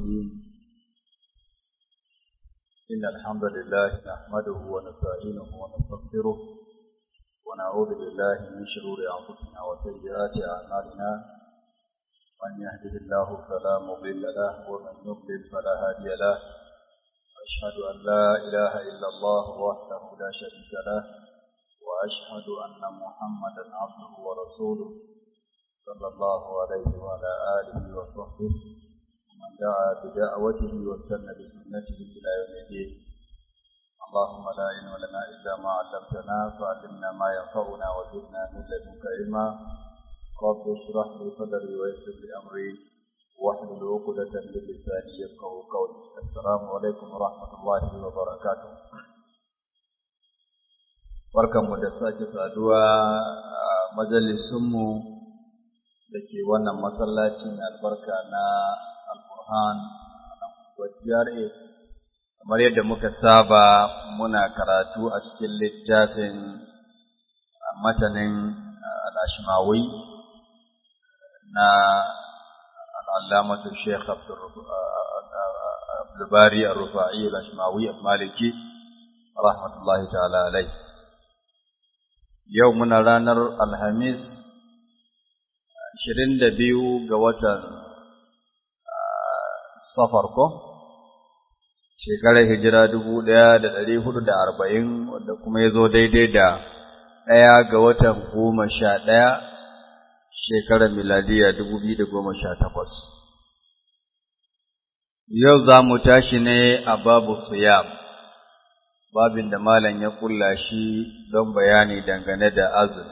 الرحيم إن الحمد لله نحمده ونستعينه ونستغفره ونعوذ بالله من شرور أنفسنا وسيئات أعمالنا من يهده الله فلا مضل له ومن يضلل فلا هادي له أشهد أن لا إله إلا الله وحده لا شريك له وأشهد أن محمدا عبده ورسوله صلى الله عليه وعلى آله وصحبه ومن دعا بدعوته واستنى بسنته إلى يوم الدين اللهم لا علم لنا إلا ما علمتنا فعلمنا ما ينفعنا وزدنا من لدنك علما رب اشرح لي صدري ويسر لي أمري واحلل عقدة من لساني يفقهوا قولي السلام عليكم ورحمة الله وبركاته barkanmu da sake saduwa a majalisunmu da ke wannan masallacin albarka na alfurhan GRA kamar yadda muka saba muna karatu a cikin littafin matanin al'ashimawi na al'allamatu Sheikh Abdulbari al-Rufa'i al-Ashmawi al-Maliki rahmatullahi ta'ala alai yau muna ranar Alhamis ashirin da biyu ga watan safar ko shekarar hijira dubu ɗaya da ɗari hudu da arba'in wanda kuma ya zo daidai da ɗaya ga watan goma sha ɗaya shekarar miladiya dubu biyu da goma sha takwas yau za mu tashi ne a babu siyam babin da malam ya kulla shi don bayani dangane da azumi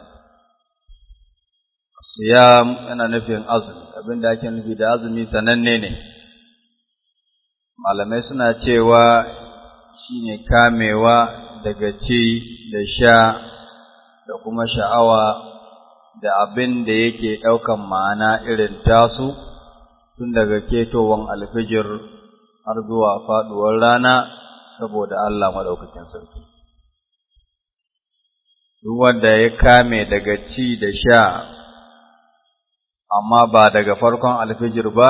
siyam yana nufin azumi abinda ake nufi da azumi sananne ne malamai suna cewa shine kamewa daga ci da sha da kuma sha'awa da abin da yake ɗaukan ma'ana irin tasu tun daga ketowan alfijir har zuwa faɗuwar rana saboda Allah maɗaukakin sarki. Duk wanda ya kame daga ci da sha amma ba daga farkon alfijir ba,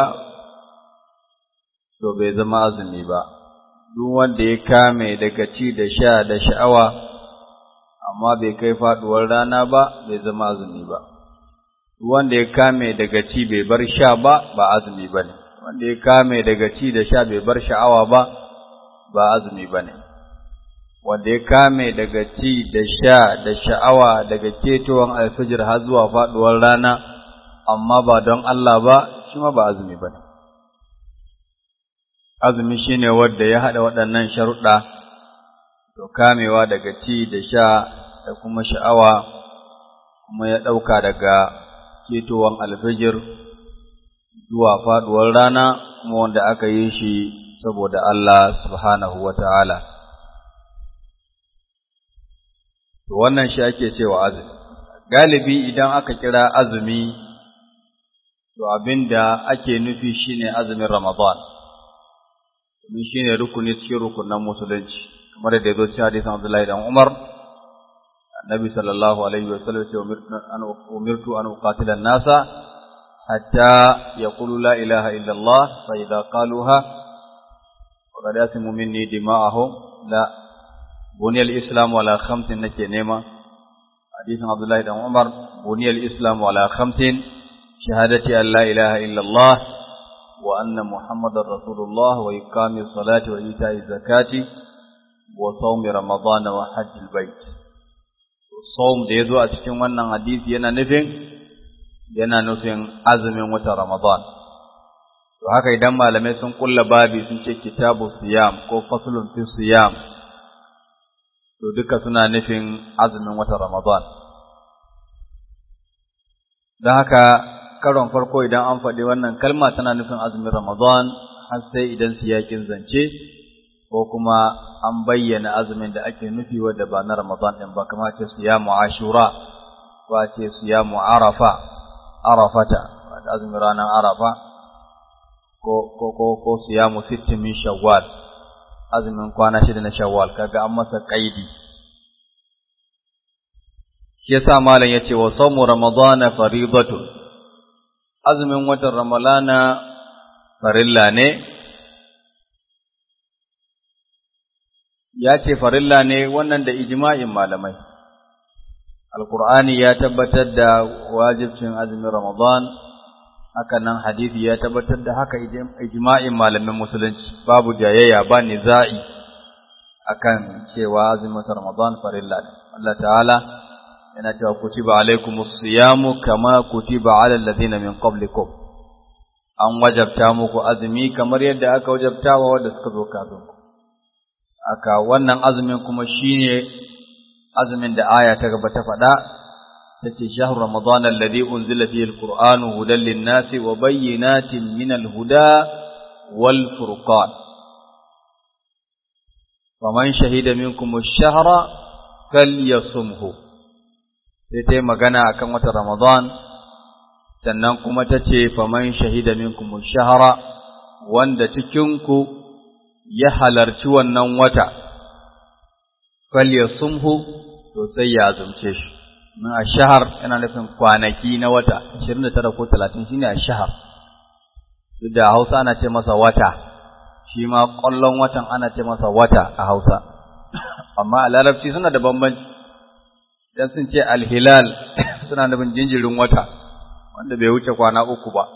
to bai zama azumi ba, duk wanda ya kame daga ci da sha da sha'awa, amma bai kai faɗuwar rana ba, bai zama azumi ba. Duk wanda ya kame daga ci bai bar sha ba, ba azumi ba ne, wanda ya kame daga ci da sha bai bar sha'awa ba, ba azumi ba ne. Wanda ya kame daga ci da sha da sha'awa daga ketowar alfijir har zuwa faɗuwar rana, amma ba don Allah ba, shi ma ba azumi ba ne. Azumi shi ne wadda ya haɗa waɗannan sharuɗa, to kamewa daga ci da sha da kuma sha'awa, kuma ya ɗauka daga ketowar alfijir zuwa faɗuwar rana, kuma wanda aka yi shi saboda Allah subhanahu wa ta'ala. Wannan shi ake cewa azumi. Galibi idan aka kira azumi to abin da ake nufi shine azumin Ramadan, domin shine rukuni cikin rukunan musulunci, kamar da ya zo cikin hadisan Abdullahi dan Umar, Annabi sallallahu alaihi wa sallam ce umirtu an uqatila nasa hatta yaqulu la ilaha illa Allah fa idza qaluha faqad yasimu minni dima'ahum la buniyal islam wala khamsin nake nema hadisin Abdullahi dan Umar buniyal islam wala khamsin شهادة أن لا إله إلا الله وأن محمد رسول الله وإقام الصلاة وإيتاء الزكاة وصوم رمضان وحج البيت الصوم da yazo a cikin wannan hadisi yana nufin yana nufin azumin wata Ramadan to haka idan malamai sun kulla babi sun ce kitabu siyam ko faslun fi siyam to duka suna nufin azumin wata Ramadan don haka karon farko idan an faɗi wannan kalma tana nufin azumin Ramadan har sai idan siyakin zance ko kuma an bayyana azumin da ake nufi wanda ba na Ramadan ɗin ba kamar ce siyamu Ashura ko ce siyamu Arafa Arafata wanda azumin ranar Arafa ko ko ko ko siyamu sittin min Shawwal azumin kwana shida na Shawwal kaga an masa kaidi shi yasa malam yace wa sawmu ramadana faridatun azumin watan ramalana farilla ne ya ce farilla ne wannan da ijma'in malamai alkur'ani ya tabbatar da wajibcin azumin ramadan haka nan hadisi ya tabbatar da haka ijma'in malamin musulunci babu jayayya ba niza'i akan cewa azumin ramadan farilla ne Allah ta'ala yana cewa kutiba alaikumus siyamu kama kutiba alal ladina min qablikum an wajabta muku azumi kamar yadda aka wajabta wa wanda suka zo kafin ku aka wannan azumin kuma shine azumin da aya ta gaba ta faɗa tace shahru ramadan alladhi unzila fihi alqur'anu hudan lin-nasi wa bayyinatin min al-huda wal furqan faman shahida minkum ash-shahra falyasumhu sai ta magana akan wata ramadan sannan kuma tace faman shahida minkum ash-shahra wanda cikin ku ya halarci wannan wata falyasumhu to sai ya azumce shi min ashhar yana nufin kwanaki na wata 29 ko 30 shine ashhar duk da Hausa ana ce masa wata shi ma ƙwallon watan ana ce masa wata a Hausa amma a Larabci suna da bambanci dan sun ce alhilal suna nufin jinjirin wata wanda bai wuce kwana uku ba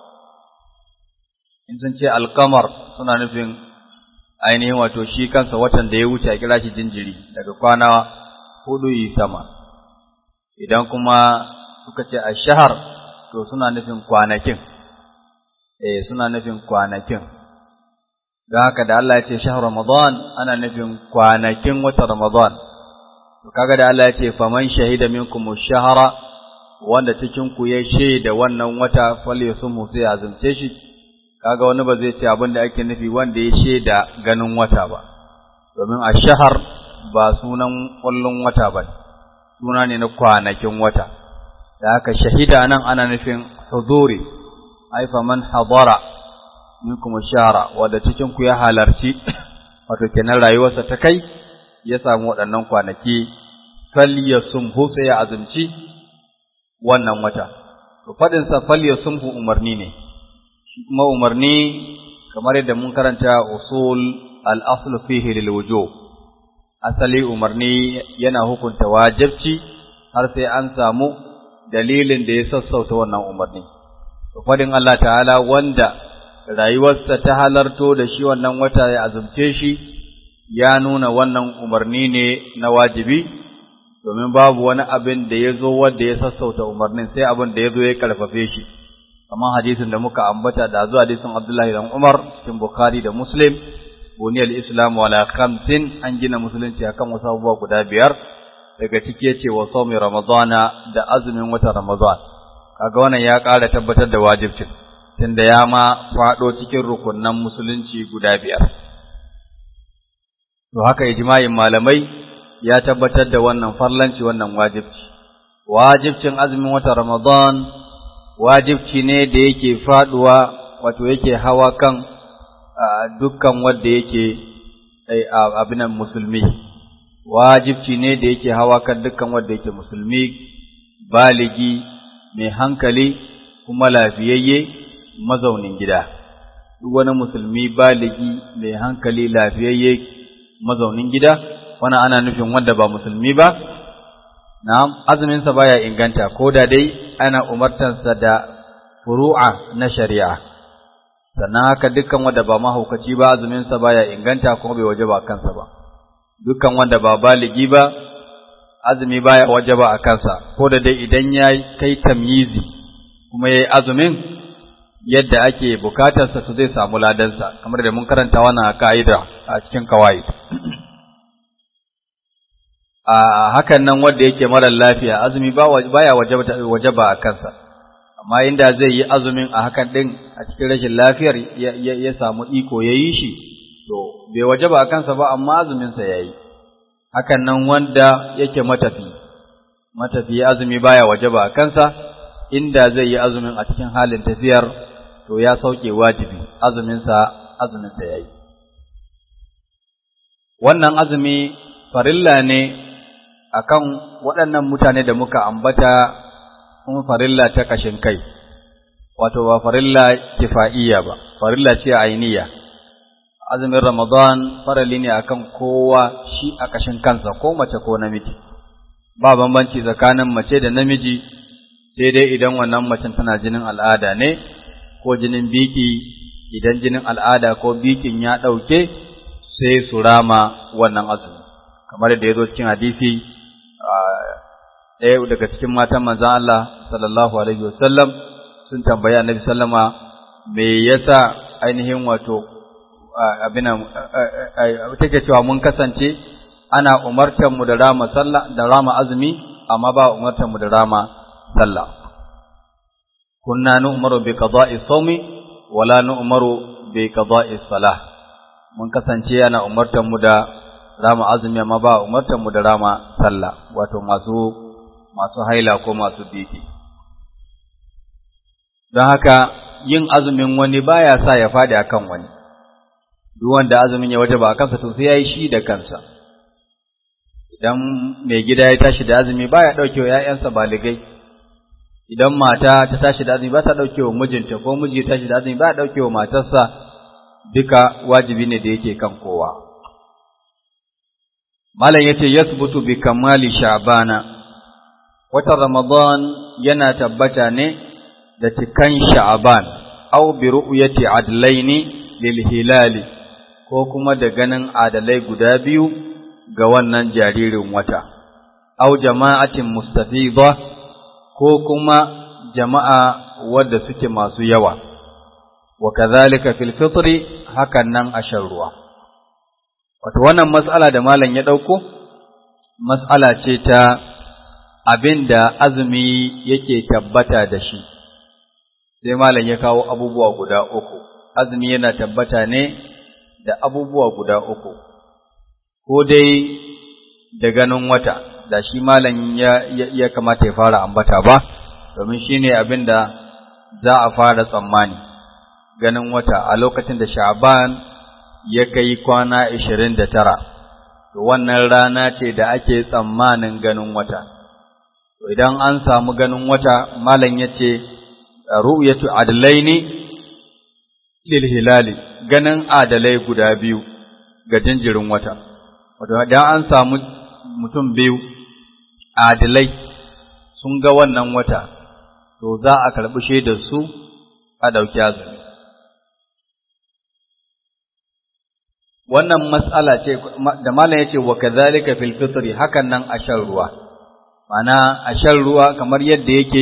in sun ce alkamar suna nufin ainihin wato shi kansa watan da ya wuce a kira shi jinjiri daga kwana hudu yi sama idan kuma suka ce a shahar to suna nufin kwanakin eh suna nufin kwanakin don haka da Allah ya ce shahar ramadan ana nufin kwanakin wata ramadan to kaga da Allah ya ce faman shahida minkum shahara wanda cikin ku ya shaida wannan wata falyasum sai azumce shi kaga wani ba zai ce abin da ake nufi wanda ya shaida ganin wata ba domin a shahar ba sunan kullun wata ba suna ne na kwanakin wata da haka shahida nan ana nufin huzuri ai faman hadara minkum shahara wanda cikin ku ya halarci wato kenan rayuwarsa ta kai ya samu waɗannan kwanaki falyasumhu sai ya azumci wannan wata to fadin sa falyasumhu umarni ne kuma umarni kamar yadda mun karanta usul al-asl fihi lil wujub asali umarni yana hukunta wajibci har sai an samu dalilin da ya sassauta wannan umarni to fadin Allah ta'ala wanda rayuwarsa ta halarto da shi wannan wata ya azumce shi ya nuna wannan umarni ne na wajibi domin babu wani abin da ya zo wanda ya sassauta umarnin sai abin da ya zo ya karfafe shi kamar hadisin da muka ambata da zuwa hadisin Abdullahi dan Umar cikin Bukhari da Muslim buniyal Islam wala khamsin an gina musulunci akan wasu abubuwa guda biyar daga ciki yace wa sawmi ramadana da azumin watan ramadan kaga wannan ya ƙara tabbatar da wajibcin tunda ya ma faɗo cikin rukunnan musulunci guda biyar to haka ijma'in malamai ya tabbatar da wannan farlanci wannan wajibci wajibcin azumin watan ramadan wajibci ne da yake faduwa wato yake hawa kan dukkan wanda yake abinan musulmi wajibci ne da yake hawa kan dukkan wanda yake musulmi baligi mai hankali kuma lafiyayye mazaunin gida duk wani musulmi baligi mai hankali lafiyayye mazaunin gida wannan ana nufin wanda ba musulmi ba na'am azumin sa baya inganta ko da dai ana umartansa da furu'a na shari'a sannan haka dukkan wanda ba mahaukaci ba azumin sa baya inganta kuma bai wajaba kansa ba dukkan wanda ba baligi ba azumi baya wajaba a kansa ko da dai idan ya kai tamyizi kuma yayi azumin yadda ake bukatarsa to zai samu ladansa kamar da mun karanta wannan ka'ida a cikin kawaid a hakan nan wanda yake mara lafiya azumi baya wajaba a kansa amma inda zai yi azumin a hakan din a cikin rashin lafiyar ya samu iko ya yi shi to bai wajaba a kansa ba amma azuminsa ya yi hakan nan wanda yake matafi matafi azumi baya wajaba a kansa inda zai yi azumin a cikin halin tafiyar to ya sauke wajibi azuminsa azuminsa ya yi wannan azumi farilla ne akan waɗannan mutane da muka ambata kuma farilla ta kashin kai wato ba farilla kifa'iyya ba farilla ce ainiya azumin ramadan farali ne akan kowa shi a kashin kansa ko mace ko namiji ba bambanci tsakanin mace da namiji sai dai idan wannan macen tana jinin al'ada ne ko jinin biki idan jinin al'ada ko bikin ya ɗauke sai su rama wannan azumi kamar da ya zo cikin hadisi ɗaya daga cikin matan manzan Allah sallallahu alaihi wasallam sun tambayi annabi sallama me yasa ainihin wato abinan take cewa mun kasance ana umartar mu da rama sallah da rama azumi amma ba umartar mu da rama sallah kunna nu'maru bi qada'i sawmi wala nu'maru bi qada'i salah mun kasance ana umartar mu da rama azumi amma ba umartar mu da rama sallah wato masu masu haila ko masu biki don haka yin azumin wani baya sa ya fadi akan wani duk wanda azumin ya wajaba a kansa to sai yayi shi da kansa idan mai gida ya tashi da azumi baya dauke wa ƴaƴansa baligai idan mata ta tashi da azumi ba ta dauke wa mijinta ko miji ya tashi da azumi ba ya dauke wa matarsa duka wajibi ne da yake kan kowa malam yace yasbutu bi kamali sha'bana watan ramadan yana tabbata ne da cikan sha'ban aw bi ru'yati adlaini lil hilali ko kuma da ganin adalai guda biyu ga wannan jaririn wata, au jama'atin mustafida ko kuma jama'a wadda suke masu yawa, wa kazalika fil fitri hakan nan a shan ruwa. Wato wannan mas'ala da malam ya ɗauko, mas'ala ce ta abin da azumi yake tabbata da shi, sai malam ya kawo abubuwa guda uku, azumi yana tabbata ne da abubuwa guda uku, ko dai da ganin wata, da shi malam ya, ya, kamata ya fara ambata ba, domin shi ne abin da za a fara tsammani, ganin wata a lokacin da sha'ban ya kai kwana ishirin da tara, to wannan rana ce da ake tsammanin ganin wata. To idan an samu ganin wata, malam ya ce, ru'yatu adlaini lil hilali ganin adalai guda biyu ga jinjirin wata wato idan an samu mutum biyu adalai sun ga wannan wata to za a karɓi shaidar su a ɗauki azumi wannan mas'ala ce da malam yace wa kadhalika fil fitri hakan nan a shan ruwa mana a shan ruwa kamar yadda yake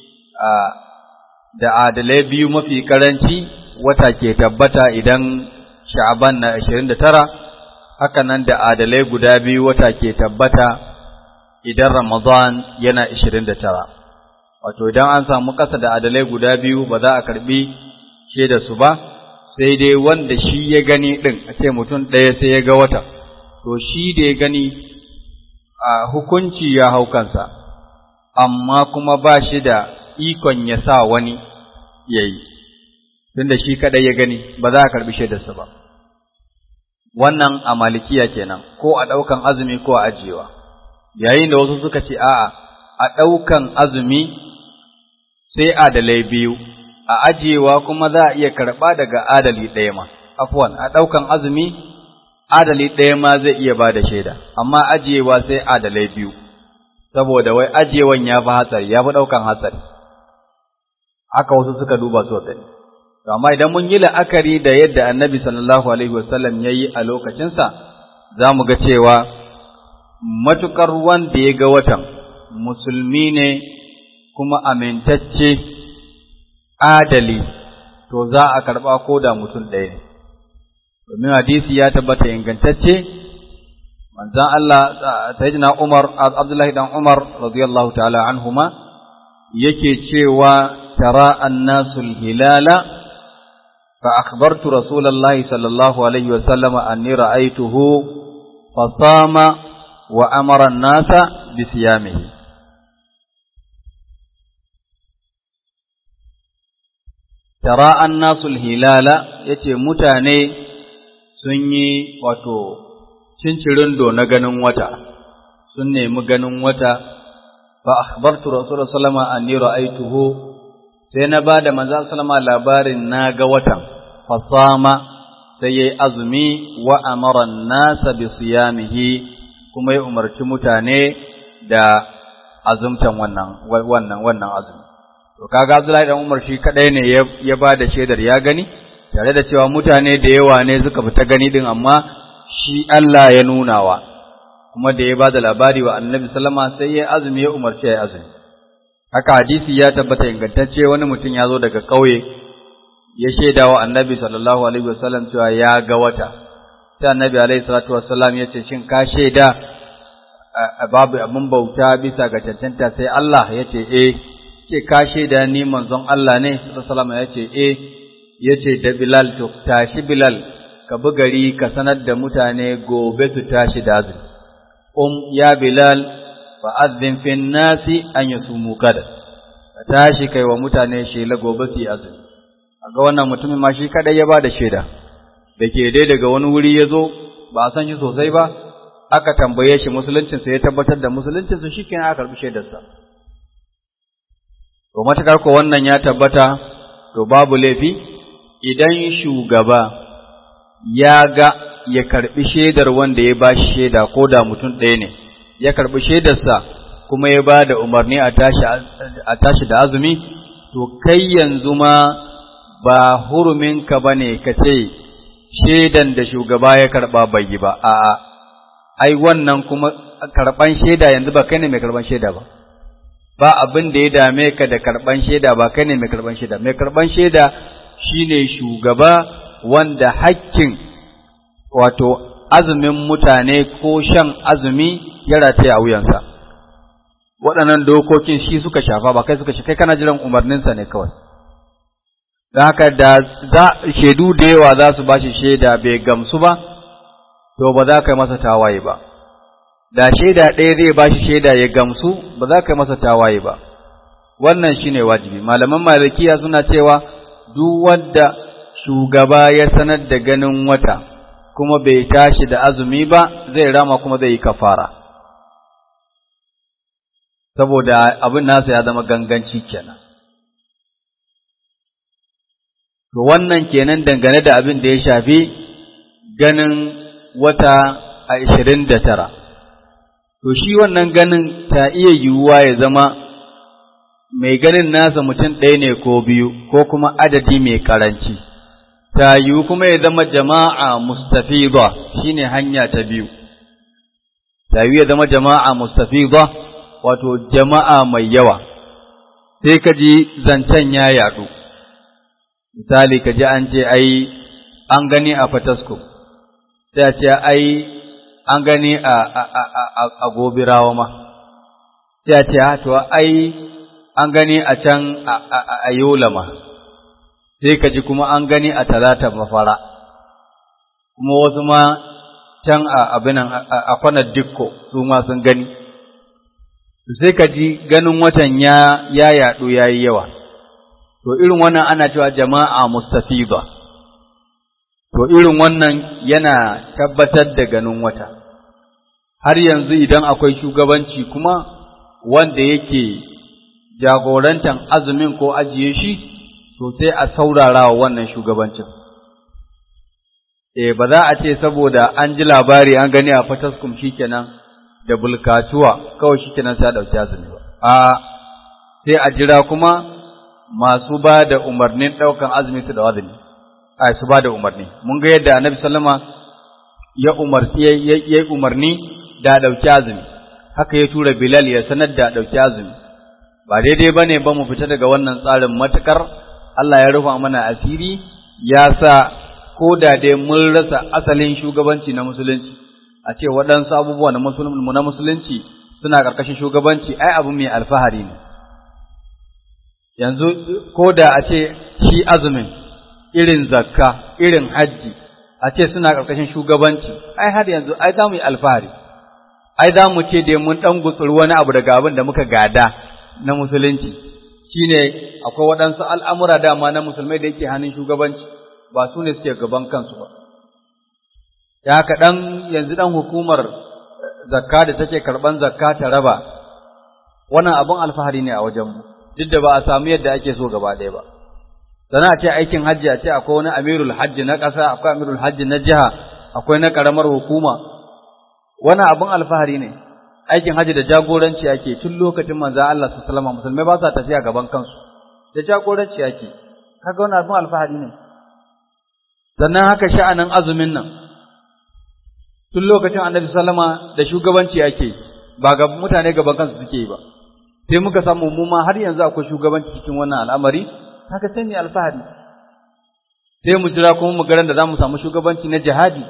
da adalai biyu mafi karanci wata ke tabbata idan sha'aban na 29 haka nan da adalai guda biyu wata ke tabbata idan ramadan yana 29 wato idan an samu ƙasa da adalai guda biyu ba za a karbi shaida su ba sai dai wanda shi ya gani din a ce mutum ɗaya sai ya ga wata to shi da ya gani a hukunci ya hau kansa amma kuma ba shi da ikon ya sa wani ya yi tunda shi kadai ya gani ba za a karbi shaidarsa ba wannan a malikiya kenan ko a ɗaukan azumi ko a ajiyewa yayin da wasu suka ce a'a a ɗaukan azumi sai adalai biyu a ajiyewa kuma za a iya karɓa daga adali ɗaya ma afwan a ɗaukan azumi adali ɗaya ma zai iya ba da shaida amma ajiyewa sai adalai biyu saboda wai ajiyewan ya fi hatsari ya fi ɗaukan hatsari haka wasu suka duba su gani to amma idan mun yi la'akari da yadda annabi sallallahu alaihi wasallam ya yi a lokacinsa za mu ga cewa matukar wanda ya ga watan musulmi ne kuma amintacce adali to za a karɓa ko da mutum ɗaya ne domin hadisi ya tabbata ingantacce manzan Allah sayyidina Umar Abdullahi dan Umar radiyallahu ta'ala anhuma yake cewa tara annasul hilala فأخبرت رسول الله صلى الله عليه وسلم أني رأيته فصام وأمر الناس بصيامه ترى الناس الهلال yace mutane sun yi wato cincirindo na ganin wata sun nemi ganin wata fa akhbartu rasulullahi sallallahu alaihi wasallam anni ra'aytuhu sai na ba da manzan salama labarin na ga watan fasama sai yayi azumi wa amara an-nasa bi siyamihi kuma ya umarci mutane da azumtan wannan wannan wannan azumi to kaga Abdullahi dan Umar shi kadai ne ya ba da shaidar ya gani tare da cewa mutane da yawa ne suka fita gani din amma shi Allah ya nunawa kuma da ya ba da labari wa Annabi sallama sai ya azumi ya umarci ya azumi haka hadisi ya tabbata ingantacce wani mutum ya zo daga ƙauye ya shaida wa Annabi sallallahu alaihi wasallam cewa ya ga wata sai Annabi alaihi salatu wasallam ya ce shin ka shaida babu abin bauta bisa ga cancanta sai Allah ya ce eh ce ka shaida ni manzon Allah ne sallallahu ya ce eh yace da Bilal to tashi Bilal ka bi gari ka sanar da mutane gobe su tashi da azumi um ya Bilal fa azzin fi nasi an yasumu kada ka tashi kai wa mutane shela gobe su yi azumi ga wannan mutumin ma shi kadai ya bada shaida da ke dai daga wani wuri ya zo ba a san shi sosai ba aka tambaye shi musuluncinsa ya tabbatar da musuluncinsa shi kenan aka karɓi shaidarsa to matakar ko wannan ya tabbata to babu laifi idan shugaba ya ga ya karɓi shaidar wanda ya ba shi shaida ko da mutum ɗaya ne ya karɓi shaidarsa kuma ya ba da umarni a tashi da azumi to kai yanzu ma ba huruminka ba ne ka ce shaidan da shugaba ya karɓa bai yi ba a'a ai wannan kuma karɓan shaida yanzu ba kai ne mai karɓan shaida ba ba abin da ya dame ka da karɓan shaida ba kai ne mai karɓan shaida mai karɓan shaida shine shugaba wanda hakkin wato azumin mutane ko shan azumi ya rataya a wuyansa waɗannan dokokin shi suka shafa ba kai suka shi kai kana jiran umarninsa ne kawai da haka da za shaidu da yawa za su bashi shaida bai gamsu ba to ba za ka yi masa tawaye ba da shaida ɗaya zai ba shi shaida ya gamsu ba za ka yi masa tawaye ba wannan shine wajibi malaman malikiya suna cewa duk wanda shugaba ya sanar da ganin wata kuma bai tashi da azumi ba zai rama kuma zai yi kafara saboda abin nasa ya zama ganganci kenan to wannan kenan dangane da abin da ya shafi ganin wata a ishirin da tara to shi wannan ganin ta iya yiwuwa ya zama mai ganin nasa mutum ɗaya ne ko biyu ko kuma adadi mai ƙaranci ta yiwu kuma ya zama jama'a mustafida shine hanya ta biyu ta yiwu ya zama jama'a mustafida wato jama'a mai yawa sai ka ji zancen ya yaɗu misali ka ji an ce ai an gani a fatasko sai a ce ai an gani a a gobirawa ma sai a ce to ai an gani a can a yola ma sai ka ji kuma an gani a talata mafara kuma wasu ma can a abinan a kwanar dikko su ma sun gani sai ka ji ganin watan ya ya yaɗu ya yi yawa to irin wannan ana cewa jama'a mustafida to irin wannan yana tabbatar da ganin wata har yanzu idan akwai shugabanci kuma wanda yake jagorantan azumin ko ajiye shi to sai a saurara wa wannan shugabancin eh ba za a ce saboda an ji labari an gani a fataskum shikenan da bulkatuwa kawai shikenan sai a dauki azumi ba a sai a jira kuma masu ba da umarnin daukan azumi su da azumi ai su ba da umarni mun ga yadda annabi sallama ya umarci ya umarni da dauki azumi haka ya tura bilal ya sanar da dauki azumi ba daidai bane ba mu fita daga wannan tsarin matakar Allah ya rufa mana asiri ya sa ko da dai mun rasa asalin shugabanci na musulunci a ce waɗansu abubuwa na na musulunci suna ƙarƙashin shugabanci ai abu mai alfahari ne yanzu ko da a ce shi azumin irin zakka irin hajji a ce suna ƙarƙashin shugabanci ai har yanzu ai za mu yi alfahari ai za mu ce dai mun ɗan gutsuri wani abu daga abin da muka gada na musulunci shine akwai waɗansu al'amura dama na musulmai da yake hannun shugabanci ba su ne suke gaban kansu ba da haka ɗan yanzu ɗan hukumar zakka da take karɓan zakka ta raba wannan abin alfahari ne a wajenmu duk da ba a samu yadda ake so gaba ɗaya ba sana ce aikin hajji a ce akwai wani amirul hajji na ƙasa akwai amirul hajji na jiha akwai na ƙaramar hukuma wani abin alfahari ne aikin hajji da jagoranci ake tun lokacin manzo Allah su salama musulmai ba sa tafiya gaban kansu da jagoranci ake kaga wani abin alfahari ne sannan haka sha'anin azumin nan tun lokacin annabi sallama da shugabanci ake ba ga mutane gaban kansu suke yi ba sai muka samu mu ma har yanzu akwai shugabanci cikin wannan al'amari haka sai mu alfahari sai mu jira kuma mu garan da zamu samu shugabanci na jihadi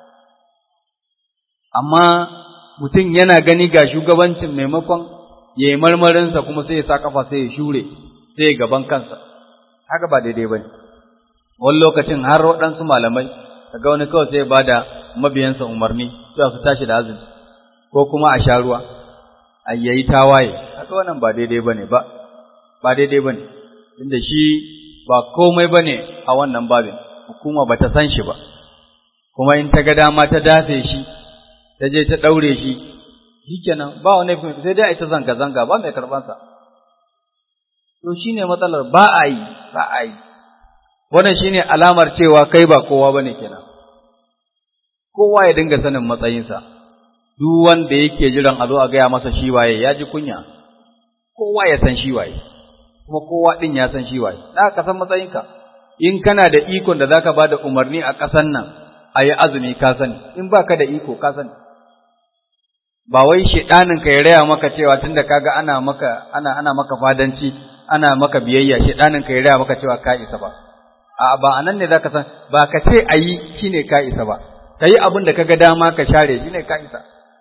amma mutum yana gani ga shugabancin maimakon ya yi marmarinsa kuma sai ya sa kafa sai ya shure sai ya gaban kansa haka ba daidai ba ne wani lokacin har waɗansu malamai kaga wani kawai sai ya ba da mabiyansa umarni cewa su tashi da azumi ko kuma a sha ruwa a yayi tawaye haka wannan ba daidai ba ne ba ba daidai ba ne inda shi ba komai ba ne a wannan babin hukuma ba ta san shi ba kuma in ta ga dama ta dafe shi ta je ta ɗaure shi shikenan ba wani sai dai a ita zanga-zanga ba mai karɓansa to shine matsalar ba a yi ba a yi wannan shine alamar cewa kai ba kowa bane kenan kowa ya dinga sanin matsayinsa duk wanda yake jiran a zo a gaya masa shi waye ya ji kunya kowa ya san shi waye kuma kowa din ya san shi waye da ka san matsayinka in kana da ikon da zaka bada umarni a ƙasan nan a yi azumi ka sani in baka da iko ka sani ba wai shedanin ka ya raya maka cewa tunda kaga ana maka ana ana maka fadanci ana maka biyayya shedanin ka ya raya maka cewa ka isa ba a ba anan ne zaka san ba ka ce ayi shine ka isa ba kai abin da kaga dama ka share shine ka isa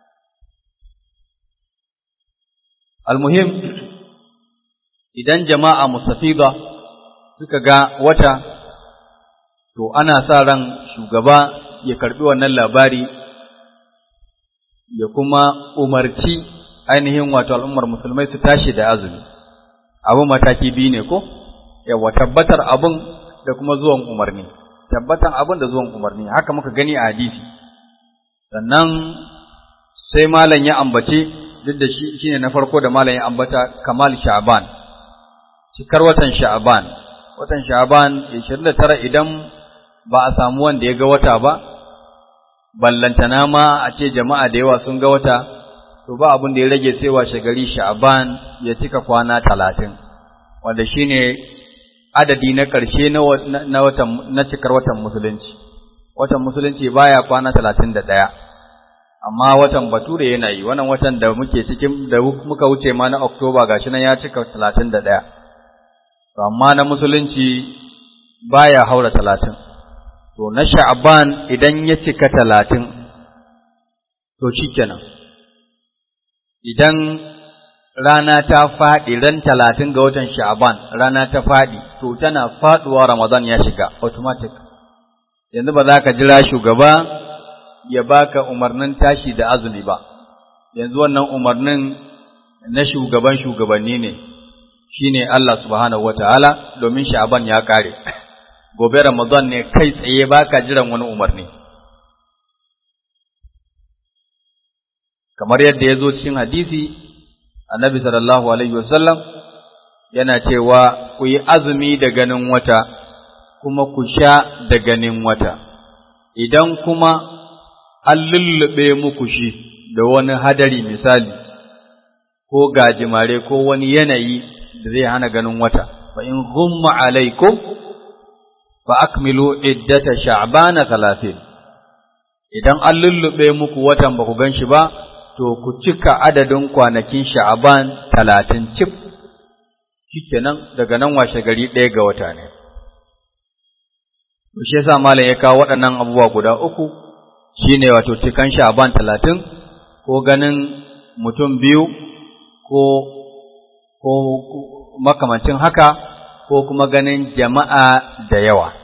almuhim idan jama'a musafida suka ga wata to ana sa ran shugaba ya karbi wannan labari ya kuma umarci ainihin wato al'ummar musulmai su tashi da azumi abu mataki biyu ne ko yawa tabbatar abun da kuma zuwan umarni tabbatar abun da zuwan umarni haka muka gani a hadisi sannan sai malam ya ambace duk da shi shine na farko da malam ya ambata kamal sha'ban cikar watan sha'ban watan sha'ban 29 idan ba a samu wanda ya ga wata ba ballantana ma a ce jama'a da yawa sun ga wata to ba abin da ya rage sai washe gari sha'ban ya cika kwana talatin wanda shine adadi na ƙarshe na watan na cikar watan musulunci watan musulunci baya kwana talatin da ɗaya amma watan bature yana yi wannan watan da muke cikin da muka wuce ma na oktoba gashi nan ya cika talatin da ɗaya amma na musulunci baya haura talatin to na sha'ban idan ya cika talatin to shikenan idan rana ta faɗi ran talatin ga watan sha'ban rana ta faɗi to tana faɗuwa ramadan ya shiga automatic yanzu ba za ka jira shugaba ya baka umarnin tashi da azumi ba yanzu wannan umarnin na shugaban shugabanni ne shine Allah subhanahu wataala domin sha'ban ya kare gobe Ramadan ne kai tsaye baka jiran wani umarni kamar yadda ya zo cikin hadisi annabi sallallahu alaihi wasallam yana cewa ku yi azumi da ganin wata kuma ku sha da ganin wata idan kuma an lullube muku shi da wani hadari misali ko gajimare ko wani yanayi da zai hana ganin wata fa in ghumma alaikum fa akmilu iddata sha'bana 30 idan an lullube muku watan ba ku ganshi ba to ku cika adadin kwanakin sha'ban 30 cif shikenan daga nan washe gari ɗaya ga wata ne to shi yasa malam ya kawo waɗannan abubuwa guda uku shine wato cikan sha'ban 30 ko ganin mutum biyu ko ko makamancin haka ko kuma ganin jama'a da yawa.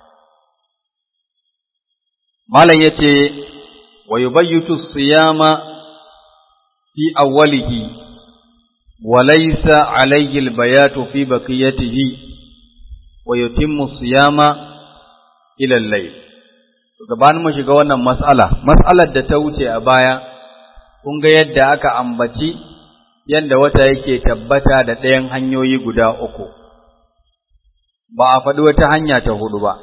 Malam ya ce, wa yubayyitu siyama fi awwalihi wa laysa alayhi albayatu fi baqiyatihi wa yutimmu siyama ila al-layl. Gabanin mu shiga wannan mas'ala, mas'alar da ta wuce a baya, kun ga yadda aka ambaci yadda wata yake tabbata da ɗayan hanyoyi guda uku. ba a faɗi wata hanya ta hudu ba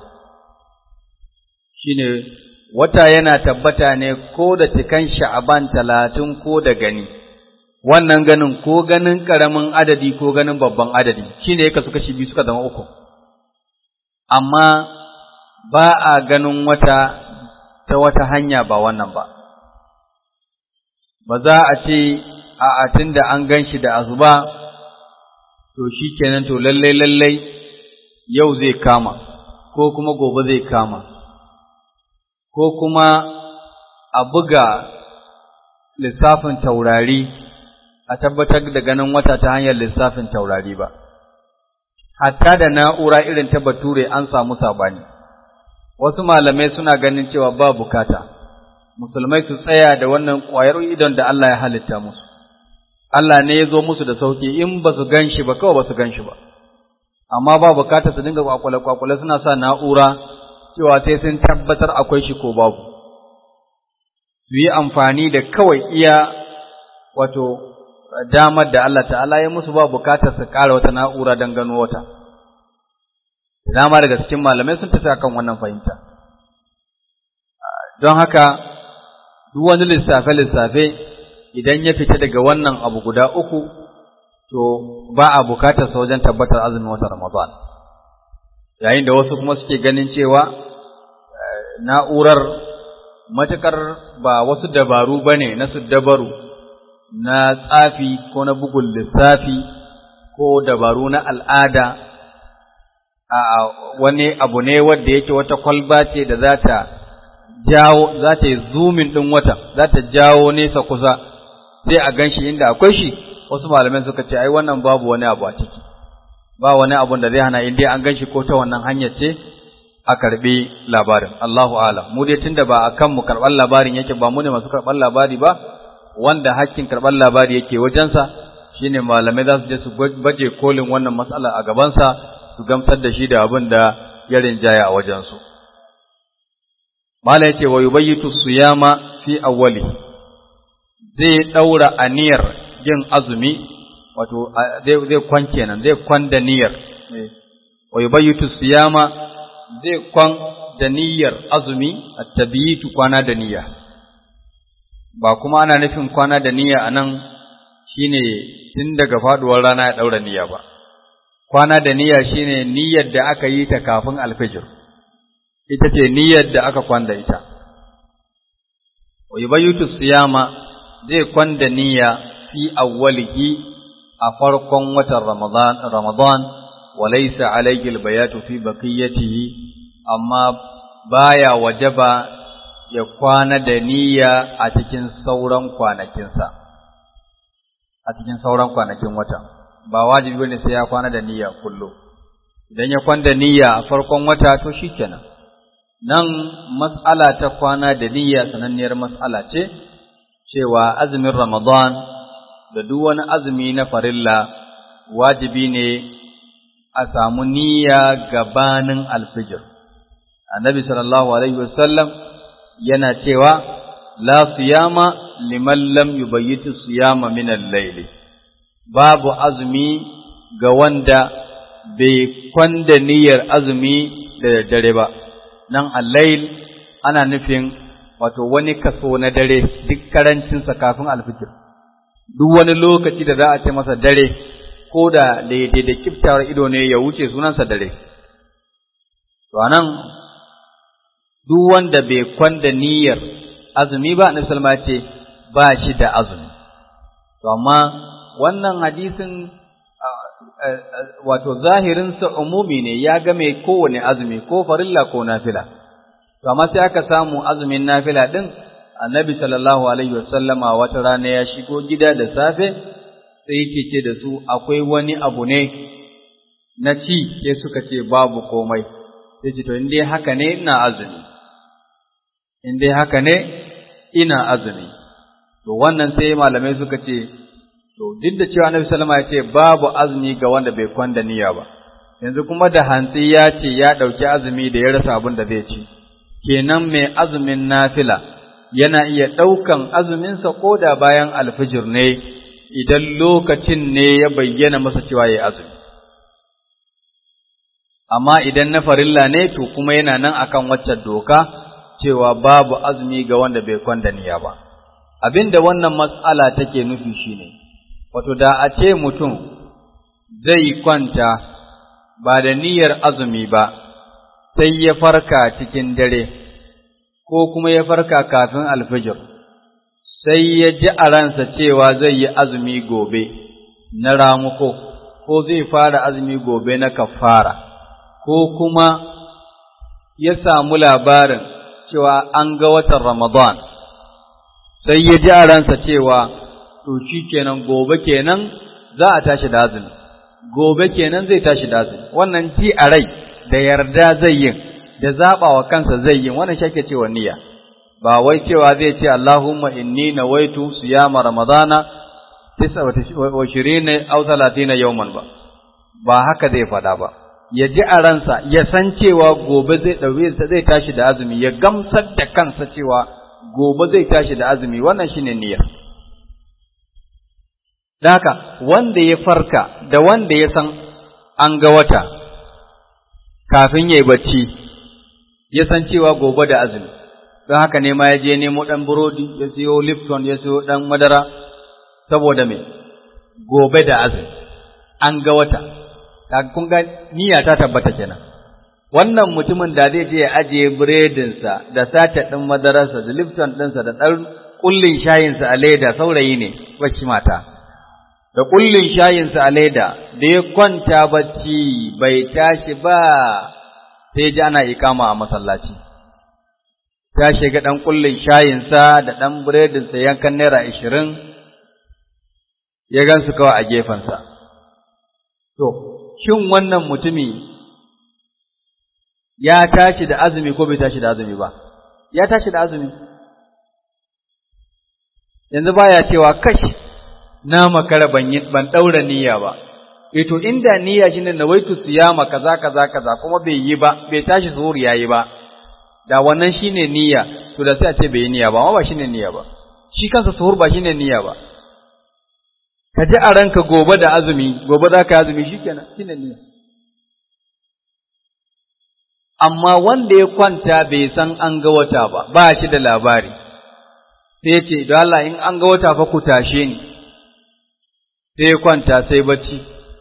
shine wata yana tabbata ne ko da cikan sha'aban talatin ko da gani wannan ganin ko ganin ƙaramin adadi ko ganin babban adadi shine yake suka shi biyu suka zama uku amma ba a ganin wata ta wata hanya ba wannan ba ba za a ce a atin da an gan shi da azuba to shi kenan to lallai lallai yau zai kama ko kuma gobe zai kama ko kuma a buga lissafin taurari a tabbatar da ganin wata ta hanyar lissafin taurari ba hatta da na'ura irin ta bature an samu sabani wasu malamai suna ganin cewa ba bukata musulmai su tsaya da wannan ƙwayar idon da Allah ya halitta musu Allah ne ya zo musu da sauki in ba su gan shi ba kawai ba su gan shi ba amma ba bukata su dinga kwakwale-kwakwale suna sa na'ura cewa sai sun tabbatar akwai shi ko babu su yi amfani da kawai iya wato damar da Allah ta'ala ya musu ba bukatar su ƙara wata na'ura don gano wata dama daga cikin malamai sun tafi akan wannan fahimta don haka duk wani lissafe-lissafe idan ya fita daga wannan abu guda uku to ba a bukatar sa wajen tabbatar azumin wata Ramadan yayin da wasu kuma suke ganin cewa na'urar matukar ba wasu dabaru bane na su dabaru na tsafi ko na bugun lissafi ko dabaru na al'ada a wani abu ne wanda yake wata kwalba ce da za ta jawo za ta yi zumin ɗin wata za ta jawo nesa kusa sai a gan shi inda akwai shi wasu malamai suka ce ai wannan babu wani abu a ciki ba wani abun da zai hana in dai an gan shi ko ta wannan hanyar ce a karɓi labarin Allahu alam mu dai tunda ba akan mu karɓar labarin yake ba mu ne masu karɓar labari ba wanda hakkin karɓar labari yake wajensa shine malamai za su je su baje kolin wannan matsala a gabansa su gamsar da shi da abin da ya rinjaya a wajensu mala yace wa yubayyitu siyama fi awwali zai daura aniyar yin azumi wato zai zai kwan kenan zai kwan da niyyar wa yubayyitu siyama zai kwan da niyyar azumi at-tabiyitu kwana da niyya ba kuma ana nufin kwana da niyya anan shine tun daga faduwar rana ya daura niyya ba kwana da niyya shine niyyar da aka yi ta kafin alfijir ita ce niyyar da aka kwanda ita wa yubayyitu siyama zai kwanda niyya fi awwalihi a farkon watan ramadan ramadan wa laysa alayhi albayatu fi baqiyatihi amma baya wajaba ya kwana da niyya a cikin sauran kwanakinsa a cikin sauran kwanakin wata ba wajibi bane sai ya kwana da niyya kullum idan ya kwanda niyya a farkon wata to shikenan nan mas'ala ta kwana da niyya sananniyar mas'ala ce cewa azumin Ramadan da duk wani azumi na farilla wajibi ne a samu niyya gabanin alfijir annabi sallallahu alaihi wasallam yana cewa la siyama liman lam yubayyitu siyama min al-layl babu azumi ga wanda bai kwanda niyyar azumi da dare ba nan al-layl ana nufin wato wani kaso na dare duk karancinsa kafin alfijir duk wani lokaci da za a ce masa dare ko da daidai da kiftawar ido ne ya wuce sunansa dare to anan duk wanda bai kwanda niyyar azumi ba na salma ce ba shi da azumi to amma wannan hadisin wato zahirinsa umumi ne ya game kowane azumi ko farilla ko nafila to amma sai aka samu azumin nafila din annabi sallallahu alaihi wasallama wata rana ya shigo gida da safe sai yake ce da su akwai wani abu ne na ci sai suka ce babu komai sai ce to in dai haka ne ina azumi in dai haka ne ina azumi to wannan sai malamai suka ce to duk da cewa annabi sallama ya ce babu azumi ga wanda bai kwanda niyya ba yanzu kuma da hantsi ya ce ya ɗauki azumi da ya rasa abin da zai ci kenan mai azumin nafila yana iya ɗaukan azuminsa ko da bayan alfijir ne idan lokacin ne ya bayyana masa cewa ya azumi amma idan na farilla ne to kuma yana nan akan waccan doka cewa babu azumi ga wanda bai kwanda niyya ba abinda wannan mas'ala take nufi shine wato da a ce mutum zai kwanta ba da niyyar azumi ba sai ya farka cikin dare ko kuma ya farka kafin alfijir sai ya ji a ransa cewa zai yi azumi gobe na ramuko ko zai fara azumi gobe na kafara ko kuma ya samu labarin cewa an ga watan Ramadan sai ya ji a ransa cewa to shi kenan gobe kenan za a tashi da azumi gobe kenan zai tashi da azumi wannan ji a rai da yarda zai yin da zaɓa wa kansa zai yin wannan shi ake cewa niyya ba wai cewa zai ce Allahumma inni nawaitu siyama ramadana 29 aw 30 yawman ba ba haka zai faɗa ba ya ji a ransa ya san cewa gobe zai ɗauke zai tashi da azumi ya gamsar da kansa cewa gobe zai tashi da azumi wannan shine niyya haka wanda ya farka da wanda ya san an ga wata kafin ya yi bacci ya san cewa gobe da azumi don haka ne ma ya je nemo ɗan burodi ya siyo lipton ya siyo ɗan madara saboda me gobe da azumi an ga wata kun ga niyya ta tabbata kenan wannan mutumin da zai je ya ajiye biredinsa da sata ɗin madararsa da lifton ɗinsa da ɗan ƙullin shayinsa a leda saurayi ne bacci mata da ƙullin shayinsa a leda da ya kwanta bacci bai tashi ba sai ji ana ikama a masallaci ta shiga ɗan ƙullin shayinsa da ɗan biredinsa yankan naira ashirin ya gansu kawai a gefensa to shin wannan mutumi ya tashi da azumi ko bai tashi da azumi ba ya tashi da azumi yanzu baya cewa kash na makara ban yi ban daura niyya ba eh to inda niyya shine nawaitu siyama kaza kaza kaza kuma bai yi ba bai tashi zuhur yayi ba da wannan shine niyya to da sai a ce bai yi niyya ba amma ba shine niyya ba shi kansa suhur ba shine niyya ba ka ji a ranka gobe da azumi gobe za ka azumi shikenan shine niyya amma wanda ya kwanta bai san an ga wata ba ba shi da labari sai ce idan Allah in an ga wata fa ku tashe ni sai ya kwanta sai bacci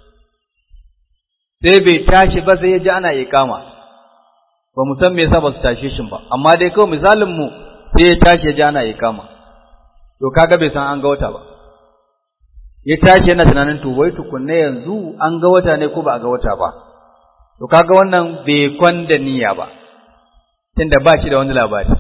sai bai tashi ba sai ya ji ana iqama ba mu san me yasa ba su tashe shi ba amma dai kawai misalin mu sai ya tashi ya ji ana iqama to kaga bai san an ga wata ba ya tashi yana tunanin to wai tukunne yanzu an ga wata ne ko ba a ga wata ba to kaga wannan bai kwanda niyya ba tunda ba shi da wani labari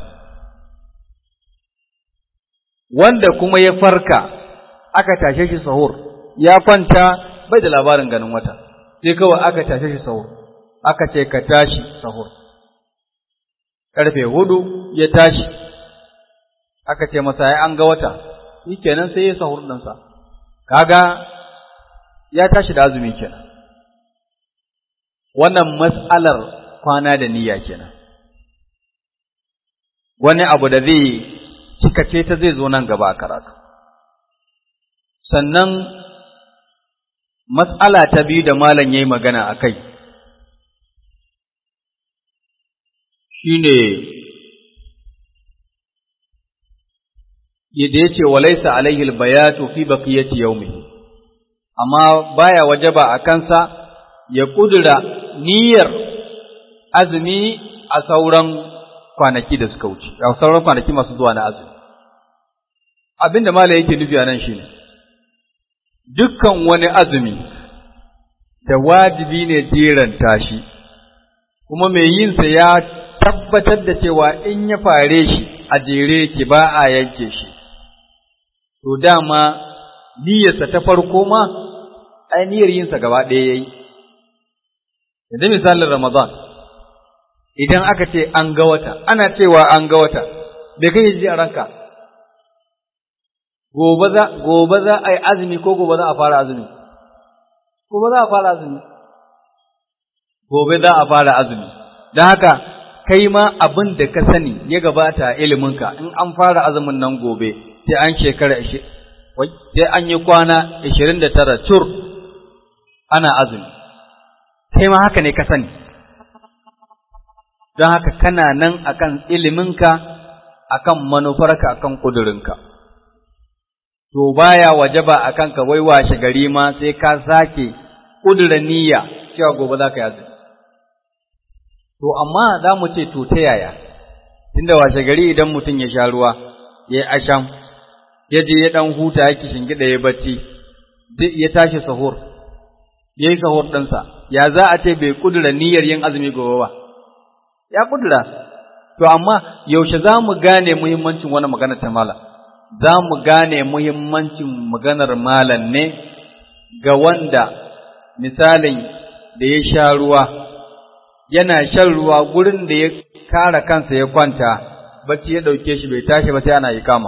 wanda kuma ya farka aka tashe shi sahur ya kwanta bai da labarin ganin wata sai kawai aka tashe shi sahur aka ce ka tashi sahur karfe hudu ya tashi aka ce masa ya an ga wata shikenan sai ya sahur ɗinsa kaga ya tashi da azumi kenan wannan mas'alar kwana da niyya kenan wani abu da zai cikace ta zai zo nan gaba a karatu sannan mas'ala ta biyu da malam yayi magana a kai shine yadda yace walaysa alaihi albayatu fi baqiyati yawmihi amma baya wajaba a kansa ya kudura niyyar azumi a sauran kwanaki da suka wuce a sauran kwanaki masu zuwa na azumi abinda mala yake nufi a nan shine dukkan wani azumi da wajibi ne jeranta shi kuma mai yinsa ya tabbatar da cewa in ya fare shi a jere ki ba a yanke shi to dama niyyarsa ta farko ma ai niyyar yinsa gaba ɗaya yayi yanzu misalin Ramadan idan aka ce an ga wata ana cewa an ga wata bai kai ji a ranka gobe za gobe za a yi azumi ko gobe za a fara azumi gobe za a fara azumi gobe za a fara azumi don haka kai ma abin da ka sani ya gabata a iliminka in an fara azumin nan gobe sai an shekara sai an yi kwana ashirin da tara cur ana azumi kai ma haka ne ka sani don haka kana nan akan iliminka akan manufarka akan kudurinka to baya wajaba akan ka wai washe gari ma sai ka sake kudura niyya cewa gobe za ka yi azumi to amma za mu ce to ta yaya tunda washe gari idan mutum ya sha ruwa ya yi asham ya je ya dan huta yake shingida ya bacci ya tashi sahur ya yi sahur ɗinsa ya za a ce bai kudura niyyar yin azumi gobe ba ya kudura to amma yaushe za mu gane muhimmancin wani magana ta malam za mu gane muhimmancin maganar malam ne ga wanda misalin da ya sha ruwa yana shan ruwa gurin da ya kara kansa ya kwanta bacci ya ɗauke shi bai tashi ba sai ana yi kama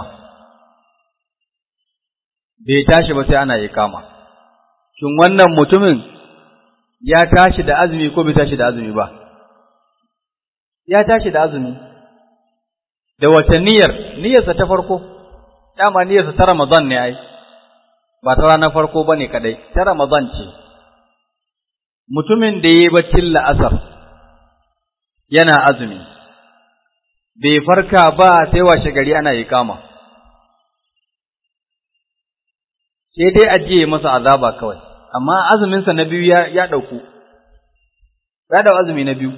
bai tashi ba sai ana yi kama shin wannan mutumin ya tashi da azumi ko bai tashi da azumi ba ya tashi da azumi da wata niyyar niyyarsa ta farko dama niyyarsa ta Ramadan ne ai ba ta ranar farko bane kadai ta Ramadan ce mutumin da yayi baccin la'asar yana azumi bai farka ba sai washe gari ana kama. sai dai ajiye masa azaba kawai amma azuminsa na biyu ya ya dauku ya dau azumi na biyu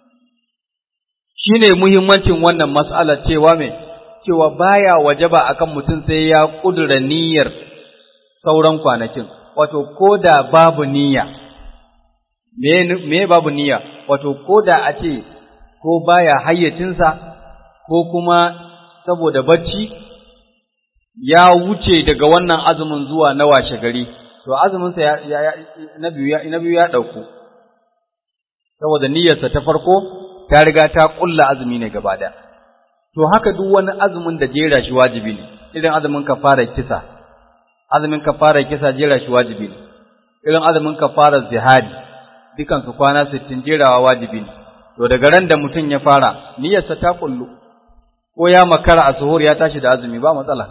shine muhimmancin wannan mas'alar cewa me cewa baya wajaba akan mutum sai ya kudura niyyar sauran kwanakin wato koda babu niyya me me babu niyya wato koda a ce ko baya hayyacinsa ko kuma saboda bacci ya wuce daga wannan azumin zuwa na washe gari to azuminsa ya, ya, na biyu ya na biyu ya dauku saboda niyyarsa ta farko ta riga ta kulla azumi ne gaba da to haka duk wani azumin da jera shi wajibi ne irin azumin kafara kisa azumin kafara kisa jera shi wajibi ne irin azumin kafara zihadi dukan su kwana 60 jerawa wajibi ne to daga ran da mutum ya fara niyyarsa ta kullu ko ya makara a suhur ya tashi da azumi ba matsala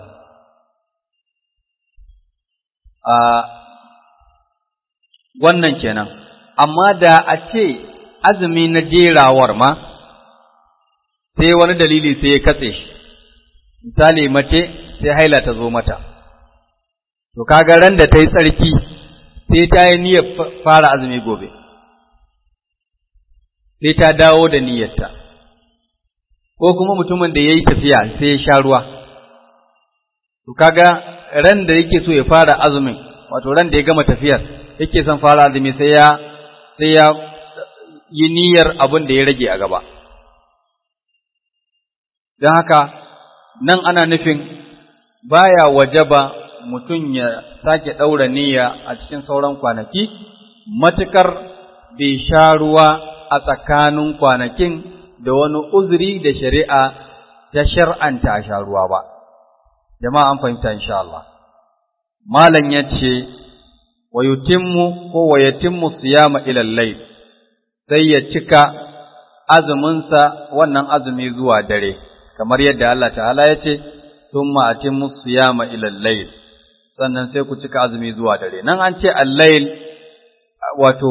a wannan kenan amma da a ce azumi na jerawar ma sai wani dalili sai ya katse shi misali mace sai haila ta zo mata to kaga ran da ta yi tsarki sai ta yi niyyar fara azumi gobe sai ta dawo da niyyarta ko kuma mutumin da ya yi tafiya sai ya sha ruwa to kaga ran da yake so ya fara azumin wato ran da ya gama tafiyar yake son fara azumi sai ya sai ya yi niyyar abin da ya rage a gaba don haka nan ana nufin baya wajaba mutum ya sake ɗaura niyya a cikin sauran kwanaki matukar bai sha ruwa a tsakanin kwanakin da wani uzuri da shari'a ta shar'anta a sha ruwa ba jama'a an fahimta insha Allah malam yace wa yutimmu ko wa yatimmu siyama ila al-layl sai ya cika azuminsa wannan azumi zuwa dare kamar yadda Allah ta'ala ya ce thumma atimmu siyama ila al-layl sannan sai ku cika azumi zuwa dare nan an ce al-layl wato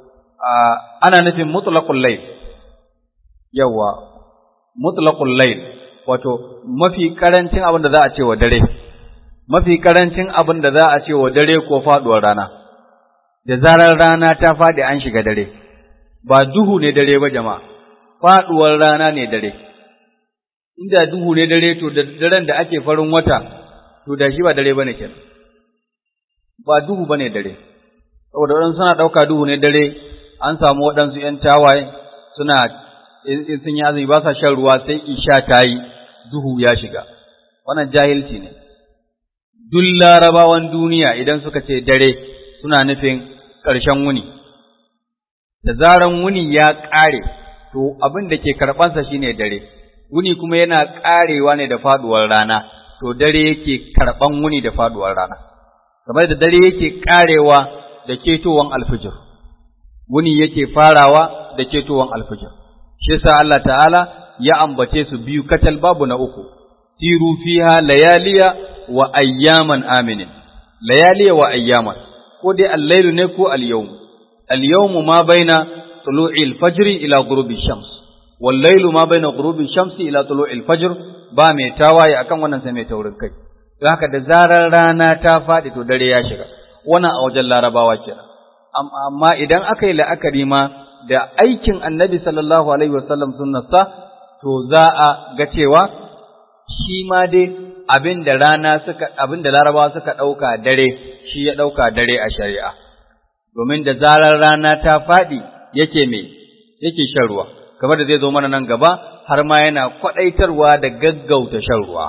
ana nufin mutlaqul layl yawa mutlaqul layl wato mafi karancin abin da za a ce wa dare mafi karancin abin da za a ce wa dare ko faduwar rana da zarar rana ta faɗi an shiga dare ba duhu ne dare ba jama'a faduwar rana ne dare inda duhu ne dare to da daren da ake farin wata to da shi ba dare bane kenan ba duhu bane dare saboda waɗansu suna ɗauka duhu ne dare an samu waɗansu ‘yan tawaye suna in sun yi azumi ba sa shan ruwa sai isha ta yi duhu ya shiga wannan jahilci ne duk larabawan duniya idan suka ce dare suna nufin ƙarshen wuni da zaran wuni ya ƙare to abin da ke karɓansa shine dare wuni kuma yana ƙarewa ne da faɗuwar rana to dare yake karɓan wuni da faɗuwar rana kamar da dare yake ƙarewa da ketowan alfijir wuni yake farawa da ketowan alfijir shi yasa Allah ta'ala ya ambace su biyu katal babu na uku siru fiha layaliya wa ayyaman aminin layaliya wa ayyaman ko dai al-lailu ne ko al-yawm al-yawm ma baina tulu'i al-fajr ila ghurubi shams wal laylu ma baina ghurubi shamsi ila tulu'il fajr ba mai tawaye akan wannan sai mai taurin kai don haka da zarar rana ta faɗi to dare ya shiga wannan a wajen larabawa kenan amma idan aka yi la'akari ma da aikin annabi sallallahu alaihi wasallam sunnarsa to za a ga cewa shi ma dai abin da rana suka abin da larabawa suka ɗauka dare shi ya ɗauka dare a shari'a domin da zarar rana ta faɗi yake me yake shan ruwa kamar da zai zo mana nan gaba har ma yana kwaɗaitarwa da gaggauta shan ruwa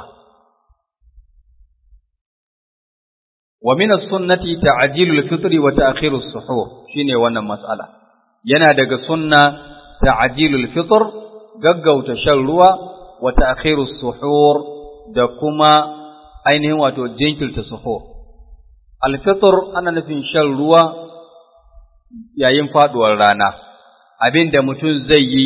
wa min as-sunnati ta'jilul fitri wa ta'khirus suhur shine wannan mas'ala yana daga sunna ta'jilul fitr gaggauta shan ruwa wa ta'khirus suhur da kuma ainihin wato jinkirta suhur al-fitr ana nufin shan ruwa yayin faduwar rana abinda mutum zai yi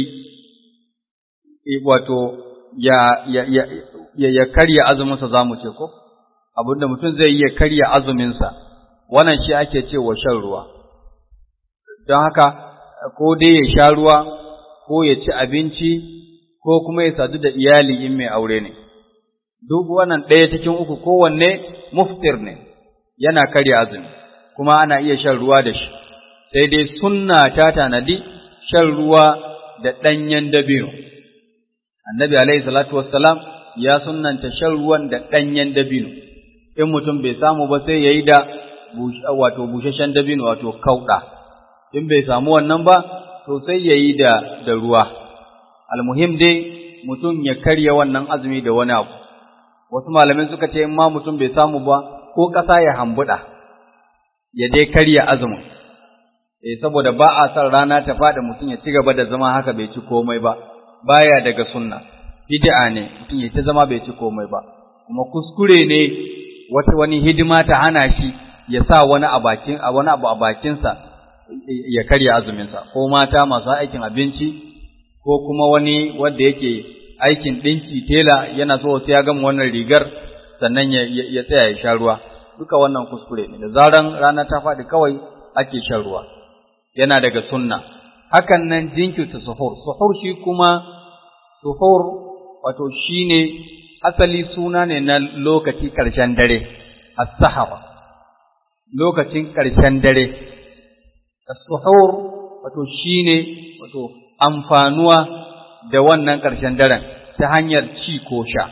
wato ya ya ya, ya karya azumin sa zamu ce ko abinda mutum zai iya karya azuminsa wannan shi ake cewa shan ruwa don haka ko dai ya sha ruwa ko ya ci abinci ko kuma ya sadu da iyali in mai aure ne duk wannan ɗaya cikin uku kowanne muftir ne yana karya azumi kuma ana iya shan ruwa da shi sai dai sunna ta tanadi shan ruwa da ɗanyen dabino annabi alaihi salatu wassalam ya sunnanta shan ruwan da ɗanyen dabino in mutum bai samu ba sai ya yi da wato bushashen dabino wato kauɗa in bai samu wannan ba to sai ya yi da da ruwa almuhim dai mutum ya karya wannan azumi da wani abu wasu malamai suka ce in ma mutum bai samu ba ko ƙasa ya hambuɗa ya dai karya azumin eh saboda ba a son rana ta faɗi mutum ya ci gaba da zama haka bai ci komai ba baya daga sunna bid'a ne mutum ya ta zama bai ci komai ba kuma kuskure ne wata wani hidima ta hana shi ya sa wani a bakin a wani abu a bakinsa ya karya azuminsa ko mata masu aikin abinci ko kuma wani wanda yake aikin ɗinki tela yana so sai ya gama wannan rigar sannan ya, ya, tsaya ya sha ruwa duka wannan kuskure ne da zaran rana ta faɗi kawai ake shan ruwa yana daga sunna hakan nan jinkirta suhur suhur shi kuma suhur wato shine asali suna ne na lokaci ƙarshen dare, as-sahara, lokacin ƙarshen dare, as-suhur wato shi ne wato amfanuwa da wannan ƙarshen daren ta hanyar ci ko sha.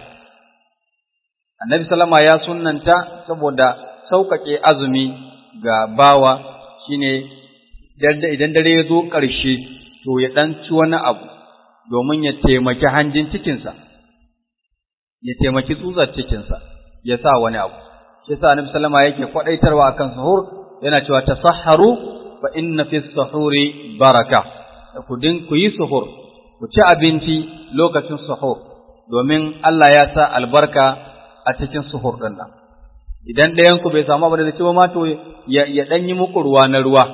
Annabi Salama ya sunanta saboda sauƙaƙe azumi ga bawa shine idan dare ya zo ƙarshe to ya ɗan ci wani abu domin ya taimaki hanjin cikinsa. ya taimaki tsutsar cikinsa ya sa wani abu shi sa annabi sallama yake kwadaitarwa akan sahur yana cewa tasahharu fa inna fi sahuri baraka ku din ku yi sahur ku ci abinci lokacin sahur domin Allah ya sa albarka a cikin sahur din nan idan ɗayan ku bai samu abin da ci ba ma to ya ya dan yi muku ruwa na ruwa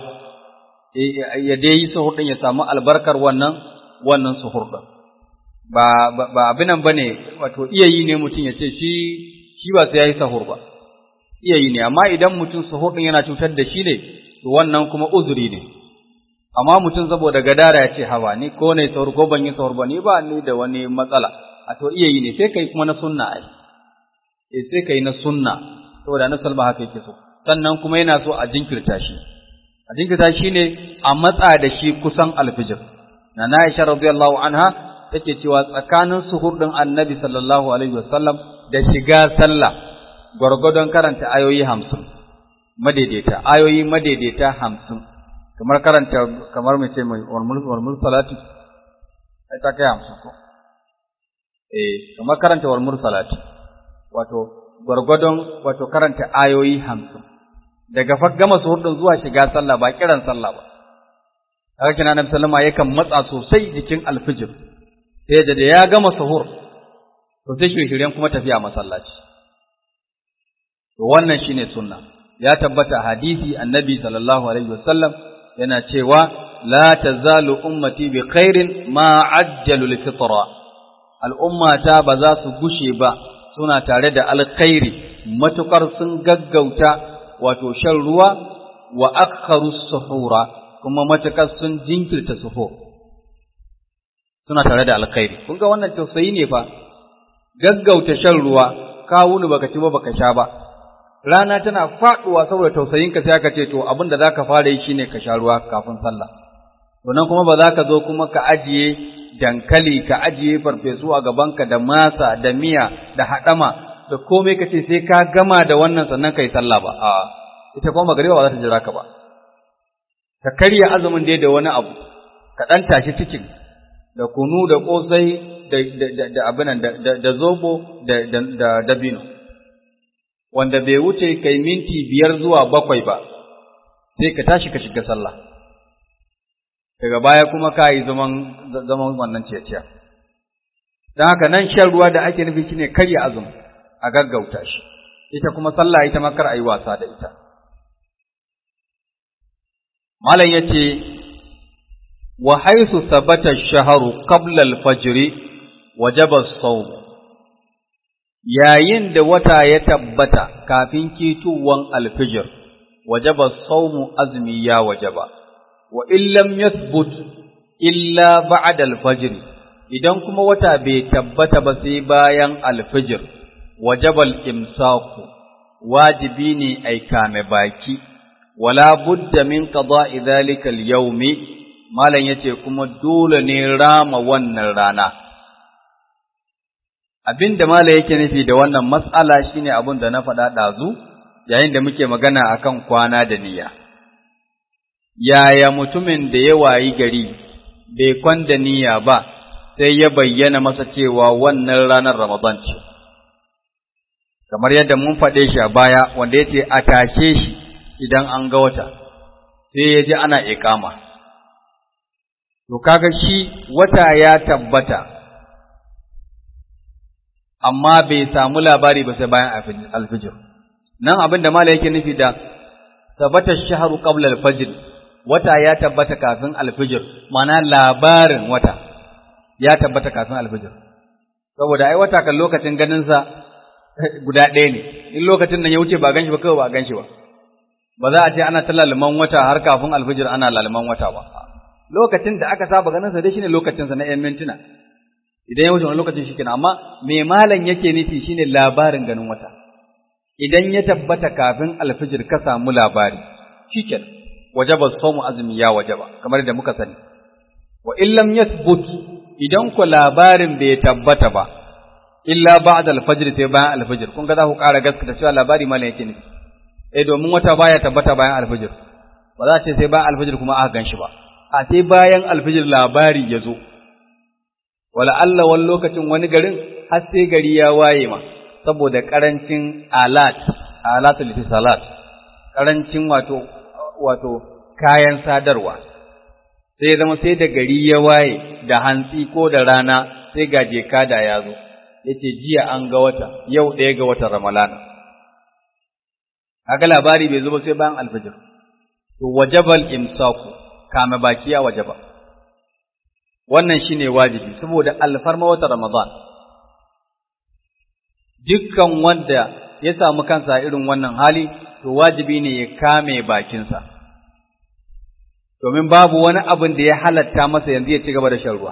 ya dai yi sahur din ya samu albarkar wannan wannan sahur din ba ba abinan bane wato iyayi ne mutum ya ce shi shi ba sai yayi sahur ba iyayi ne amma idan mutum sahur din yana cutar da shi ne to wannan kuma uzuri ne amma mutum saboda gadara ya ce hawa ni ko ne sahur ko ban yi sahur ba ni ba ni da wani matsala a to iyayi ne sai kai kuma na sunna ai eh sai kai na sunna saboda na salma haka yake so sannan kuma yana so a jinkirta shi a jinkirta shi ne a matsa da shi kusan alfijir na Aisha radiyallahu anha take cewa tsakanin suhur ɗin annabi sallallahu alaihi wasallam da shiga sallah gwargwadon karanta ayoyi hamsin madaidaita ayoyi madaidaita hamsin kamar karanta kamar mai ce mai warmul salati ai ta kai hamsin ko eh kamar karanta warmul salati wato gwargwadon wato karanta ayoyi hamsin daga fa gama suhur ɗin zuwa shiga sallah ba kiran sallah ba haka kina annabi sallama yakan matsa sosai jikin alfijir sai da ya gama sahur to sai shirye kuma tafiya masallaci to wannan shine sunna ya tabbata hadisi annabi sallallahu alaihi wasallam yana cewa la tazalu ummati bi khairin ma ajjalu al-fitra al'ummata ba za su gushe ba suna tare da alkhairi matukar sun gaggauta wato shan ruwa wa akharu suhura kuma matukar sun jinkirta suhur suna tare da alkhairi kun ga wannan tausayi ne fa gaggauta shan ruwa ka wuni baka ci ba baka sha ba rana tana faduwa saboda tausayinka sai aka ce to abin da zaka fara yi shine ka sha ruwa kafin sallah to nan kuma ba za ka zo kuma ka ajiye dankali ka ajiye farfesu a gabanka da masa da miya da haɗama da komai ka ce sai ka gama da wannan sannan ka yi sallah ba a ita kuma magariba ba za ta jira ka ba ka karya azumin dai da wani abu ka ɗan tashi cikin da kunu da ƙosai da abinan da zobo da dabino wanda bai wuce kai minti biyar zuwa bakwai ba sai ka tashi ka shiga sallah daga baya kuma ka yi zaman wannan ceciya don haka nan shan ruwa da ake nufi shine karya azumi a gaggauta shi ita kuma sallah ita makar a yi wasa da ita malam ya ce wa haisu sabata shaharu qabla al-fajr wajaba as-sawm yayin da wata ya tabbata kafin kituwan al-fajr wajaba as-sawm azmi ya wajaba wa in lam yathbut illa ba'da al-fajr idan kuma wata bai tabbata ba sai bayan al-fajr wajaba al-imsaku wajibi ne ai kame baki wala budda min qada'i dhalika al-yawmi malam yace kuma dole ne rama wannan rana abinda malam yake nufi da wannan mas'ala shine abin da na faɗa ɗazu yayin da muke magana akan kwana da niyya yaya mutumin da ya wayi gari bai kwanda niyya ba sai ya bayyana masa cewa wannan ranar Ramadan ce kamar yadda mun faɗe shi a baya wanda yace a tashe shi idan an ga wata sai ya ji ana iƙama to kaga shi wata ya tabbata amma bai samu labari ba sai bayan alfijir nan abin da mala yake nufi da tabbata shahru qabla alfajr wata ya tabbata kafin alfijir mana labarin wata ya tabbata kafin alfijir saboda ai wata kan lokacin ganin sa guda ɗaya ne in lokacin nan ya wuce ba ganshi ba kawai ba ganshi ba ba za a ce ana ta lalman wata har kafin alfijir ana lalman wata ba lokacin da aka saba ganin sa dai shine lokacin sa na 'yan mintuna idan ya wuce wani lokacin shi kenan amma me malam yake nufi shine labarin ganin wata idan ya tabbata kafin alfijir ka samu labari shikenan wajaba sawmu azumi ya wajaba kamar da muka sani wa in lam yathbut idan ku labarin bai tabbata ba illa ba'da alfajr sai bayan alfijir kun ga za ku ƙara gaskata cewa labari malam yake nufi eh domin wata baya tabbata bayan alfijir ba za a ce sai bayan alfijir kuma aka gan shi ba a sai bayan alfijir labari ya zo wala Allah wani lokacin wani garin har sai gari ya waye ma saboda karancin alat alatul salat karancin wato wato kayan sadarwa sai zama sai da gari ya waye da hantsi ko da rana sai ga jeka da ya zo yace jiya an ga wata yau ɗaya ga watan ramalana kaga labari bai zo ba sai bayan alfajir to wajabal imsaku kame baki ya wajaba wannan shine wajibi saboda alfarma wata Ramadan dukkan wanda ya samu kansa irin wannan hali to wajibi ne ya kame bakinsa domin babu wani abin da ya halatta masa yanzu ya ci gaba da shan ruwa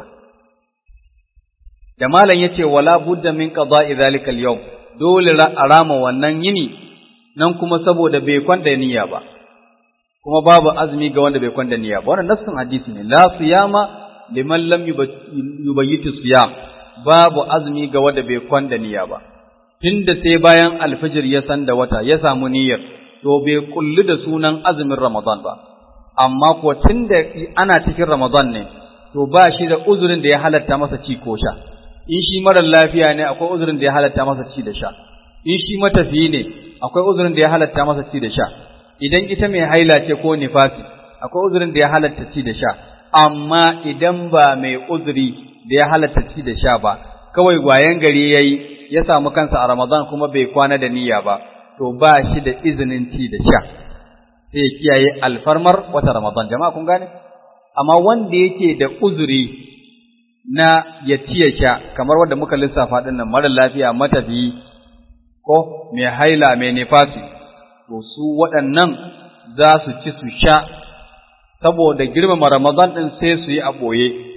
da malam yace wala budda min qada'i zalika al-yawm dole a rama wannan yini nan kuma saboda bai kwanda niyya ba kuma babu azumi ga wanda bai kwanda niyya ba wannan nassin hadisi ne la siyama liman lam yubayyitu siyam babu azumi ga wanda bai kwanda niyya ba tunda sai bayan alfijir ya san da wata ya samu niyyar to bai kulli da sunan azumin ramadan ba amma ko tunda ana cikin ramadan ne to ba shi da uzurin da ya halatta masa ci ko sha in shi marar lafiya ne akwai uzurin da ya halatta masa ci da sha in shi matafiyi ne akwai uzurin da ya halatta masa ci da sha idan ita mai haila ce ko nifasi akwai uzurin da ya halatta ci da sha amma idan ba mai uzuri da ya halatta ci da sha ba kawai gwayen gari yayi ya samu kansa a Ramadan kuma bai kwana da niyya ba to ba shi da izinin ci da sha sai ya kiyaye alfarmar wata Ramadan jama'a kun gane amma wanda yake da uzuri na ya ci ya sha kamar wanda muka lissafa din nan mara lafiya matafiyi ko mai haila mai nifasi to su waɗannan za su ci su sha saboda girmama Ramadan ɗin sai su yi a ɓoye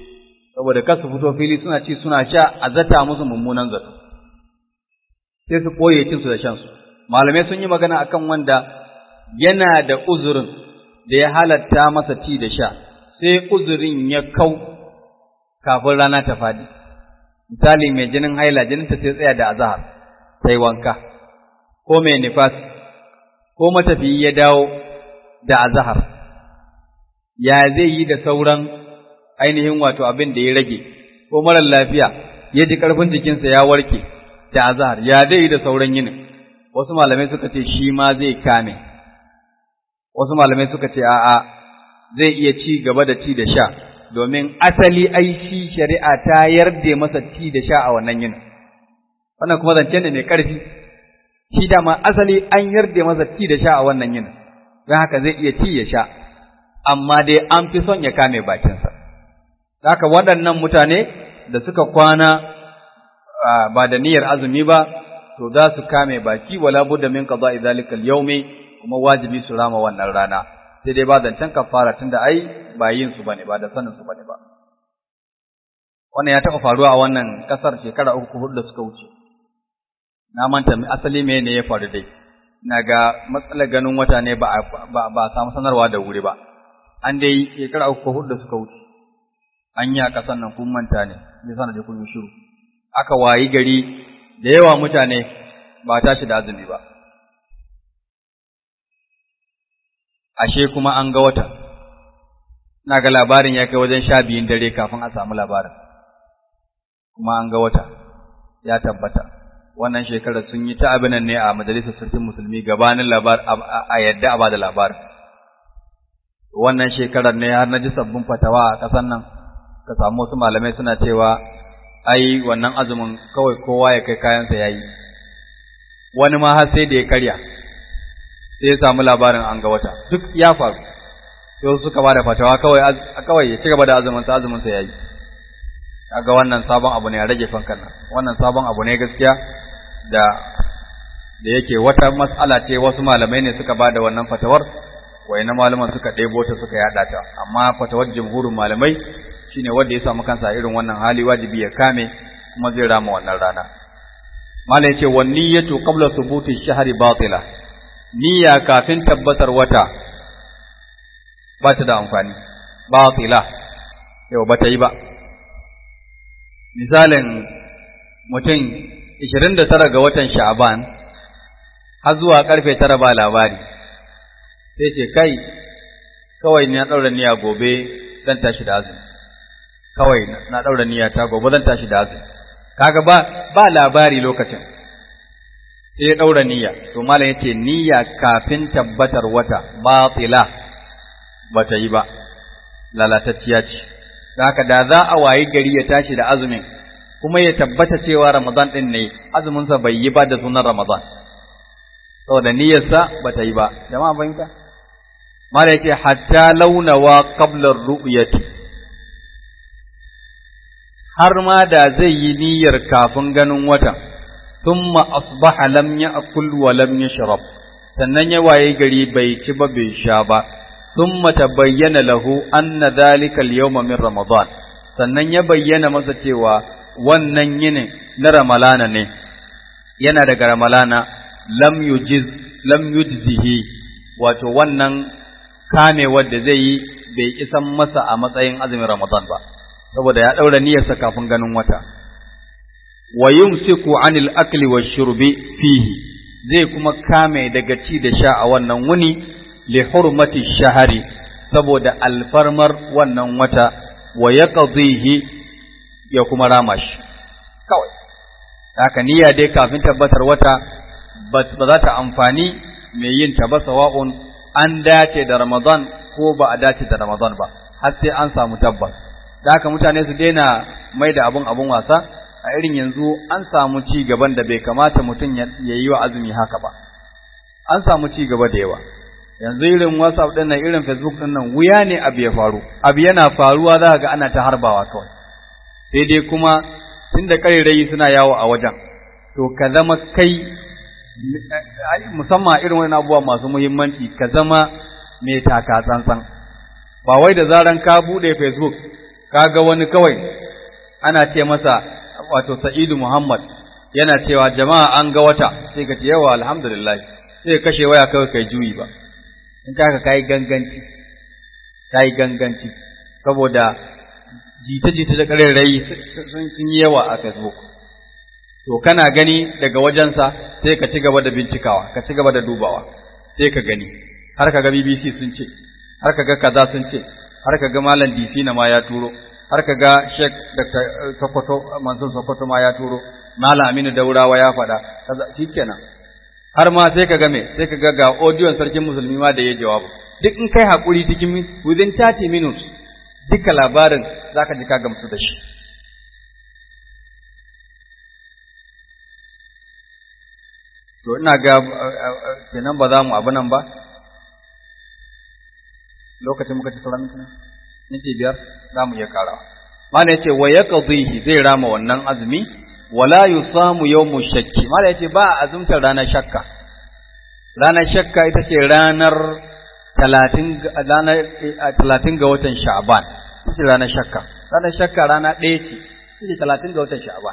saboda kasu fito fili suna ci suna sha a zata musu mummunan zato sai su ɓoye cinsu da shansu malamai sun yi magana akan wanda yana da uzurin da ya halatta masa ci da sha sai uzurin ya kau kafin rana ta faɗi misali mai jinin haila jininta sai tsaya da azahar sai wanka ko mai nifas ko matafiyi ya dawo da azahar ya zai yi da sauran ainihin wato abin da ya rage ko marar lafiya ya ji ƙarfin jikinsa ya warke da azahar ya zai yi da sauran yinin wasu malamai suka ce shi ma zai kame wasu malamai suka ce a'a zai iya ci gaba da ci da sha domin asali ai shi shari'a ta yarda masa ci da sha a wannan yinin wannan kuma zance ne mai ƙarfi shi dama asali an yarda masa ci da sha a wannan yinin don haka zai iya ci ya sha amma dai an fi son ya kame bakinsa haka waɗannan mutane da suka kwana ba da niyyar azumi ba to za su kame baki wala budda min qada'i zalika al-yawmi kuma wajibi su rama wannan rana sai dai ba zancen kafara tunda ai ba yin su bane ba da sanin su bane ba wannan ya taɓa faruwa a wannan ƙasar shekara uku hudu da suka wuce na manta asali me ne ya faru dai na ga matsalar ganin wata ne ba ba ba samu sanarwa da wuri ba an dai shekara uku hudu da suka wuce an yi a ƙasar nan kun manta ne me sana da kun yi shiru aka wayi gari da yawa mutane ba tashi da azumi ba ashe kuma an ga wata na ga labarin ya kai wajen sha biyun dare kafin a samu labarin kuma an ga wata ya tabbata wannan shekarar sun yi ta abinan ne a majalisar sarkin musulmi gabanin labar a yadda a bada labarin wannan shekarar ne har na ji sabbin fatawa a ƙasar nan ka samu wasu malamai suna cewa ai wannan azumin kawai kowa ya kai kayansa ya yi wani ma har sai da ya karya sai ya samu labarin an ga wata duk ya faru sai suka ba da fatawa kawai kawai ya ci gaba da azumin sa azumin sa yayi kaga wannan sabon abu ne a rage fankan nan wannan sabon abu ne gaskiya da da yake wata mas'ala ce wasu malamai ne suka ba da wannan fatawar wayannan malaman suka ɗebo ta suka yada ta amma fatawar jumhurin malamai shine wanda ya samu kansa irin wannan hali wajibi ya kame kuma zai rama wannan rana malai ce wan niyyatu qabla thubuti shahri batila niyya kafin tabbatar wata ba ta da amfani batila yau ba ta yi ba misalin mutum 29 ga watan sha'ban har zuwa karfe 9 ba labari sai ce kai kawai na daura niyya gobe zan tashi da azumi kawai na daura niyya ta gobe zan tashi da azumi kaga ba ba labari lokacin sai ya daura niyya to malam yace niyya kafin tabbatar wata batila bata yi ba lalatacciya ce haka da za a wayi gari ya tashi da azumin kuma ya tabbata cewa Ramadan din ne azumin sa bai yi ba da sunan Ramadan saboda niyyarsa bata yi ba jama'a fahimta malam yace hatta launawa qabla ar-ru'yati har ma da zai yi niyyar kafin ganin watan thumma asbaha lam ya'kul wa lam yashrab sannan ya waye gari bai ci ba bai sha ba thumma tabayyana lahu anna dhalika al-yawma min ramadan sannan ya bayyana masa cewa wannan yinin na ramalana ne yana daga ramalana lam yujiz lam yujzihi wato wannan kame wanda zai yi bai isan masa a matsayin azumin ramadan ba saboda ya daura niyyarsa kafin ganin wata wa yumsiku anil akli washurbi fihi zai kuma kame daga ci da sha a wannan wuni li hurmati shahari saboda alfarmar wannan wata wa yaqdihi ya kuma rama shi kawai haka niyya dai kafin tabbatar wata ba za ta amfani mai yin ta ba sawa'un an dace da Ramadan ko ba a dace da Ramadan ba har sai an samu tabbas da haka mutane su daina mai da abun abun wasa a irin yanzu an samu ci gaban da bai kamata mutum ya yi wa azumi haka ba an samu ci gaba da yawa yanzu irin whatsapp din nan irin facebook din nan wuya ne abu ya faru abu yana faruwa za ga ana ta harbawa kawai sai dai kuma tunda karerai suna yawo a wajen to ka zama kai musamman irin wani abubuwa masu muhimmanci ka zama mai taka tsantsan ba wai da zaran ka bude facebook kaga wani kawai ana ce masa wato Sa'idu Muhammad yana cewa jama'a an ga wata sai ka ce yawa alhamdulillah sai ka kashe waya kawai kai juyi ba in ka ka kai ganganci kai ganganci saboda jita-jita da ƙarairayi sun yi yawa a Facebook to kana gani daga wajensa sai ka ci gaba da bincikawa ka ci gaba da dubawa sai ka gani har ka ga BBC sun ce har ka ga kaza sun ce har ka ga malam DC na ma ya turo har ka ga Sheikh Dr. Sokoto Mansur Sokoto ma ya turo malam Aminu Daurawa ya faɗa kaza shikenan har ma sai ka ga me sai ka ga ga audio sarkin musulmi ma da ya jawabu duk in kai hakuri cikin within 30 minutes duka labarin zaka ji ka gamsu da shi to ina ga kenan ba za mu abu nan ba lokacin muka ci sauran mintuna minti biyar za mu iya karawa mana yace wa yaqdihi zai rama wannan azumi wala yusamu yawmu shakki mana yace ba azumtar ranar shakka ranar shakka ita ce ranar talatin ranar talatin ga watan sha'ban ita ce ranar shakka ranar shakka rana ɗaya ce ita ce talatin ga watan sha'ban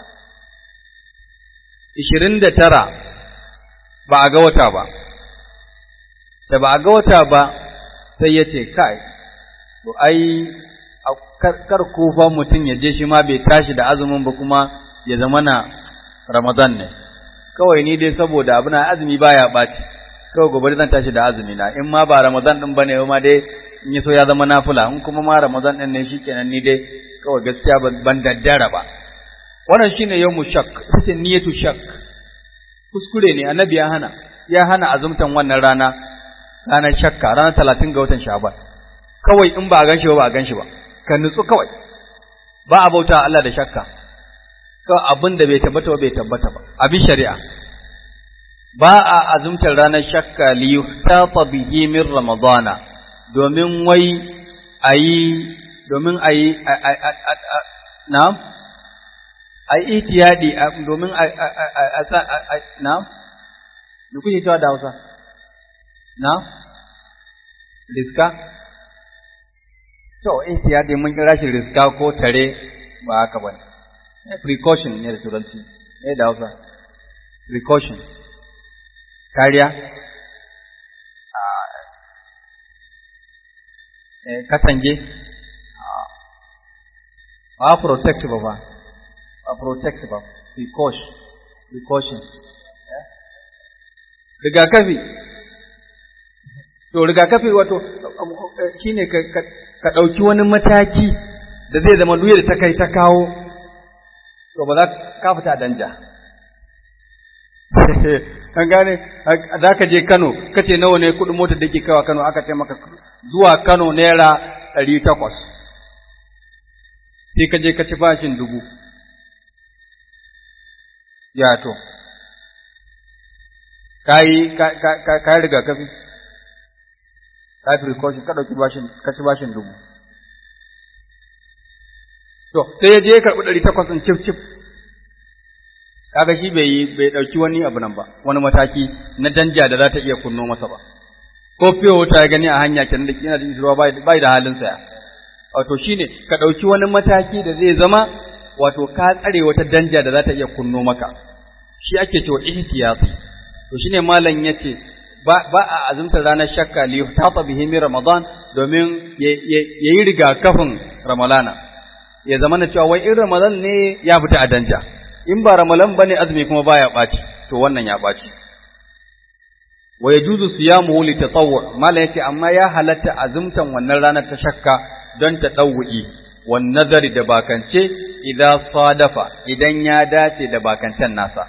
ishirin da tara ba a ga wata ba, da ba a ga wata ba sai ya ce, Kai, to ai, kar kufa mutum ya je shi ma bai tashi da azumin ba kuma ya zama na Ramadan ne, kawai ni dai saboda abu na azumi baya ɓaci, kawai gobe zan tashi da azumi na, in ma ba Ramadan ɗin ba ne ma dai in yi so ya zama nafula, in kuma ma Ramadan ɗin ne shi kenan ni dai kawai gaskiya ban daddara ba. Wannan shine yau mu shak, ita ce niyatu shak. kuskure ne annabi ya hana ya hana azumtan wannan rana ranar shakka ranar talatin ga watan sha'ban kawai in ba a ganshi ba ba a ganshi ba ka nutsu kawai ba a bauta Allah da shakka kawai abin da bai tabbata ba bai tabbata ba abin shari'a ba a azumtar ranar shakka li yuhtata bihi min ramadana domin wai ayi domin ayi na'am a yi itiyadi domin a na da kuke cewa da Hausa na riska to itiyadi mun kira shi riska ko tare ba haka bane precaution ne da turanci ne da Hausa precaution kariya katange ba protect ba ba a protect ba precaution precaution rigakafi to rigakafi wato shine ka ka dauki wani mataki da zai zama duk da ta kai ta kawo to ba za ka fita danja an gane za ka je Kano kace nawa ne kudin motar da ke kawa Kano aka ce maka zuwa Kano naira ɗari takwas sai ka je ka ci bashin dubu ya to kai kai rigakafi kai precaution ka dauki bashin ka ci bashin dubu to sai ya je ya karbi ɗari takwas ɗin cif cif kaga shi bai yi bai dauki wani abu nan ba wani mataki na danja da za ta iya kunno masa ba ko fiye wuta ya gani a hanya kenan da kina jin ruwa bai da halin saya wato shine ka dauki wani mataki da zai zama wato ka tsare wata danja da za ta iya kunno maka shi ake cewa ihtiyati to shine malam yace ba ba a azumtar ranar shakka li tata bihi min ramadan domin yayi rigakafin ramalana ya zama na cewa wai in ramadan ne ya fita a danja in ba ramalan bane azumi kuma baya baci to wannan ya baci wa yajuzu siyamuhu li tatawwu malam yace amma ya halatta azumtan wannan ranar ta shakka don ta dawwi wan nazari da bakance idan sadafa idan ya dace da bakantan nasa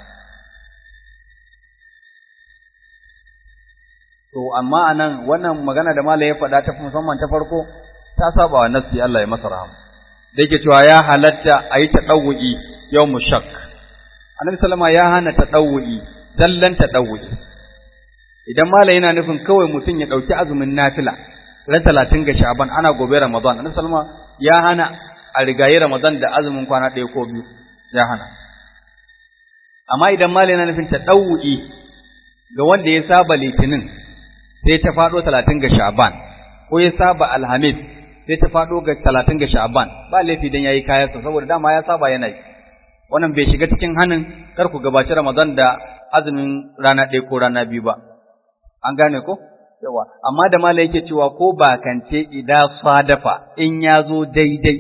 To, amma a nan wannan magana da Malam ya faɗa ta musamman ta farko, ta saba wa nassi Allah ya masa rahama. Da yake cewa ya halatta a yi ta ɗauwu'i yau mu shak. Annabi Salama ya hana ta ɗauwu'i, zallan ta ɗauwu'i. Idan Malam yana nufin kawai mutum ya ɗauki azumin nafila, ran talatin ga Sha'ban ana gobe Ramadan. Annabi Salama ya hana a rigayi Ramadan da azumin kwana ɗaya ko biyu, ya hana. Amma idan Malam yana nufin ta ɗauwu'i ga wanda ya saba litinin, sai ta faɗo talatin ga Sha'ban, ko ya saba Alhamis sai ta faɗo ga talatin ga sha'aban ba laifi dan yayi kayansa saboda dama ya saba yana yi wannan bai shiga cikin hannun kar ku gabaci ramadan da azumin rana ɗaya ko rana biyu ba an gane ko yawa amma da mala yake cewa ko bakance idan sadafa in ya zo daidai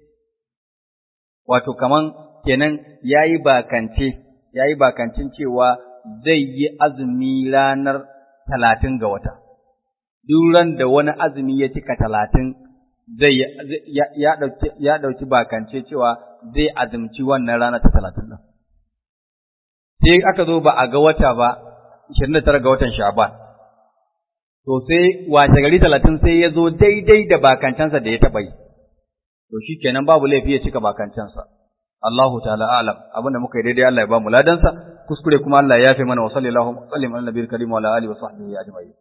wato kaman kenan yayi bakance yayi bakancin cewa zai yi azumi ranar talatin ga wata duk ran da wani azumi ya cika talatin zai ya ɗauki ya ɗauki bakance cewa zai azumci wannan rana ta talatin ɗin sai aka zo ba a ga wata ba ishirin da tara ga watan sha'ban to sai washe gari talatin sai ya zo daidai da bakancansa da ya taɓa yi to shi kenan babu laifi ya cika bakancansa Allahu ta'ala alam abinda muka yi daidai Allah ya ba mu ladansa kuskure kuma Allah ya yafe mana wa sallallahu wa sallim ala nabiyil karim wa ala alihi wa sahbihi ajma'in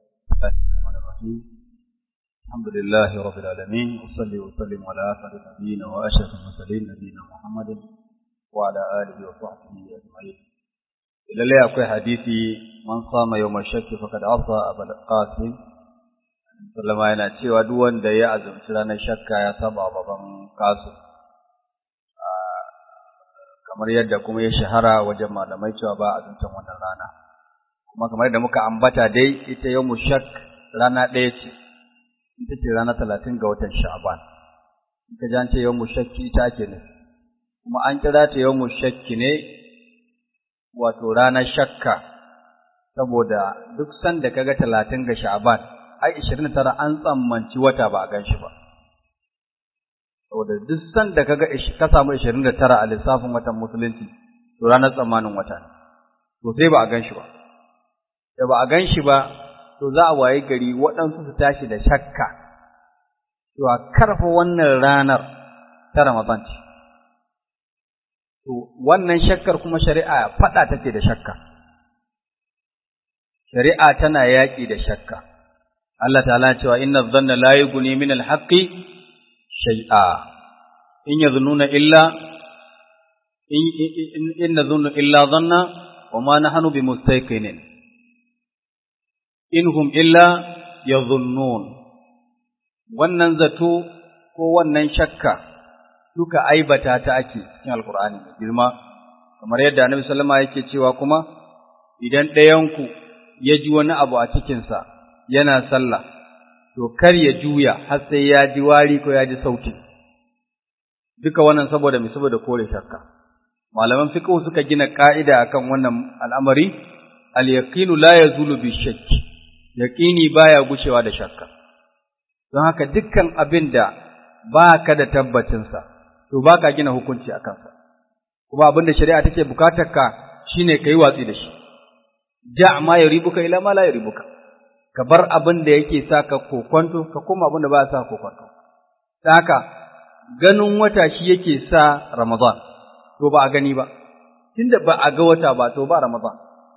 الحمد لله رب العالمين وصلي وسلم على أسعد نبينا وأشرف المرسلين نبينا محمد وعلى آله وصحبه أجمعين lalle akwai hadisi man sama yawmal shakki faqad asa abul qasim sallama yana cewa duk wanda ya azumci ranar shakka ya saba baban qasim kamar yadda kuma ya shahara wajen malamai cewa ba azumtan wannan rana kuma kamar yadda muka ambata dai ita yawmul shak rana ɗaya ce ita ce rana talatin ga watan sha'ban ita jan ce yawmul shakki ita ake ne kuma an kira ta yawmul shakki ne wato ranar shakka saboda duk sanda kaga talatin ga sha'ban ai ishirin tara an tsammanci wata ba a gan shi ba saboda duk sanda kaga ka samu ishirin da tara a lissafin watan musulunci to ranar tsammanin wata ne to sai ba a gan shi ba da ba a gan shi ba to za a waye gari waɗansu su tashi da shakka to a karfa wannan ranar ta ramadan ce To, wannan shakkar kuma shari'a faɗa take da shakka. Shari'a tana yaƙi da shakka. Allah ta'ala cewa inna dhanna la yughni min al-haqqi shay'a. In yadhunnuna illa in in nadhunnu illa dhanna wa ma nahnu bimustayqinin. Inhum illa yadhunnun. Wannan zato ko wannan shakka duka aibata ta ake cikin alkur'ani mai girma kamar yadda annabi sallama yake cewa kuma idan ɗayanku ya ji wani abu a cikinsa yana sallah to kar ya juya har sai ya ji wari ko ya ji sauti duka wannan saboda mai saboda kore shakka malaman fiqh suka gina ka'ida akan wannan al'amari al-yaqinu la yazulu bi shakki yaqini baya gushewa da shakka don haka dukkan abin da ba ka da tabbacinsa to ba ka gina hukunci a kansa, kuma abin da shari'a take bukatar ka shi ne ka yi watsi da shi, ja ma ya ribuka ila ma la ya ribuka, ka bar abin da yake sa ka kokwanto, ka koma abin da ba sa kokwanto. Ta haka, ganin wata shi yake sa Ramadan, to ba a gani ba, tunda ba a ga wata ba, to ba Ramadan.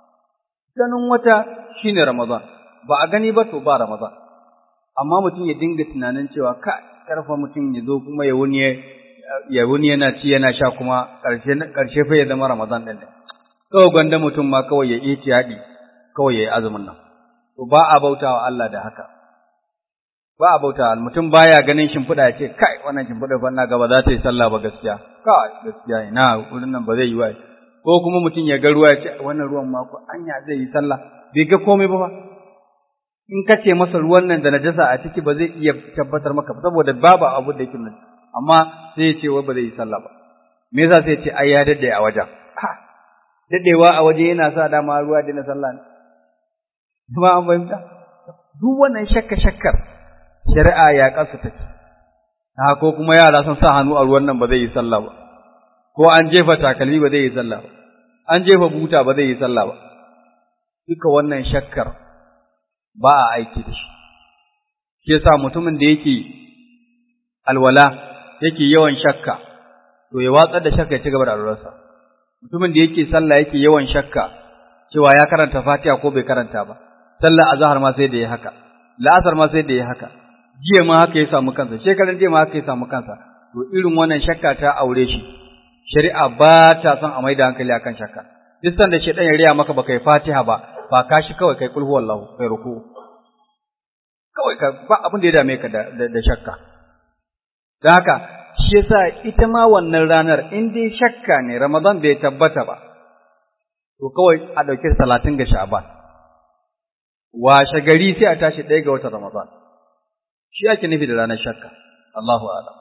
Ganin wata shi ne Ramadan, ba a gani ba, to ba Ramadan. Amma mutum ya dinga tunanin cewa ka karfa mutum ya zo kuma ya wuni ya wuni yana ci yana sha kuma ƙarshe fa ya zama Ramadan ɗin kawai gwanda mutum ma kawai ya yi tiyaɗi kawai ya yi azumin nan to ba a bautawa Allah da haka ba a bautawa mutum baya ganin shimfiɗa ya ce kai wannan shimfiɗa fa ina gaba za ta yi sallah ba gaskiya kai gaskiya ina wurin nan ba zai yi wa ko kuma mutum ya ga ruwa ya ce wannan ruwan ma ko anya zai yi sallah bai ga komai ba ba in ka ce masa ruwan nan da najasa a ciki ba zai iya tabbatar maka saboda babu abu da yake nan amma sai ya ce wai ba zai yi sallah ba me yasa sai ya ce ai ya dade a wajen ha dadewa a waje yana sa dama ruwa da na sallah ne kuma an fahimta duk wannan shakka shakkar shari'a ya kasu take ha ko kuma yara sun sa hannu a ruwan nan ba zai yi sallah ba ko an jefa takalmi ba zai yi sallah ba an jefa buta ba zai yi sallah ba duka wannan shakkar ba a aiki da shi shi yasa mutumin da yake alwala yake yawan shakka to ya watsar da shakka ya ci gaba da alwalarsa mutumin da yake sallah yake yawan shakka cewa ya karanta Fatiha ko bai karanta ba sallar azhar ma sai da ya haka la'asar ma sai da ya haka jiya ma haka ya samu kansa shekaran jiya ma haka ya samu kansa to irin wannan shakka ta aure shi shari'a ba ta son a maida hankali akan shakka duk sanda shedan ya riya maka baka yi Fatiha ba ba ka shi kawai kai kulhu wallahu kai ruku kawai ka ba abin da ya dame ka da, da, shakka Da haka, shi yasa ita ma wannan ranar in dai shakka ne Ramadan bai tabbata ba, to kawai a ɗauki talatin ga sha'ban. Washe gari sai a tashi ɗaya ga watan Ramadan. Shi ake nufi da ranar shakka, Allahu alam.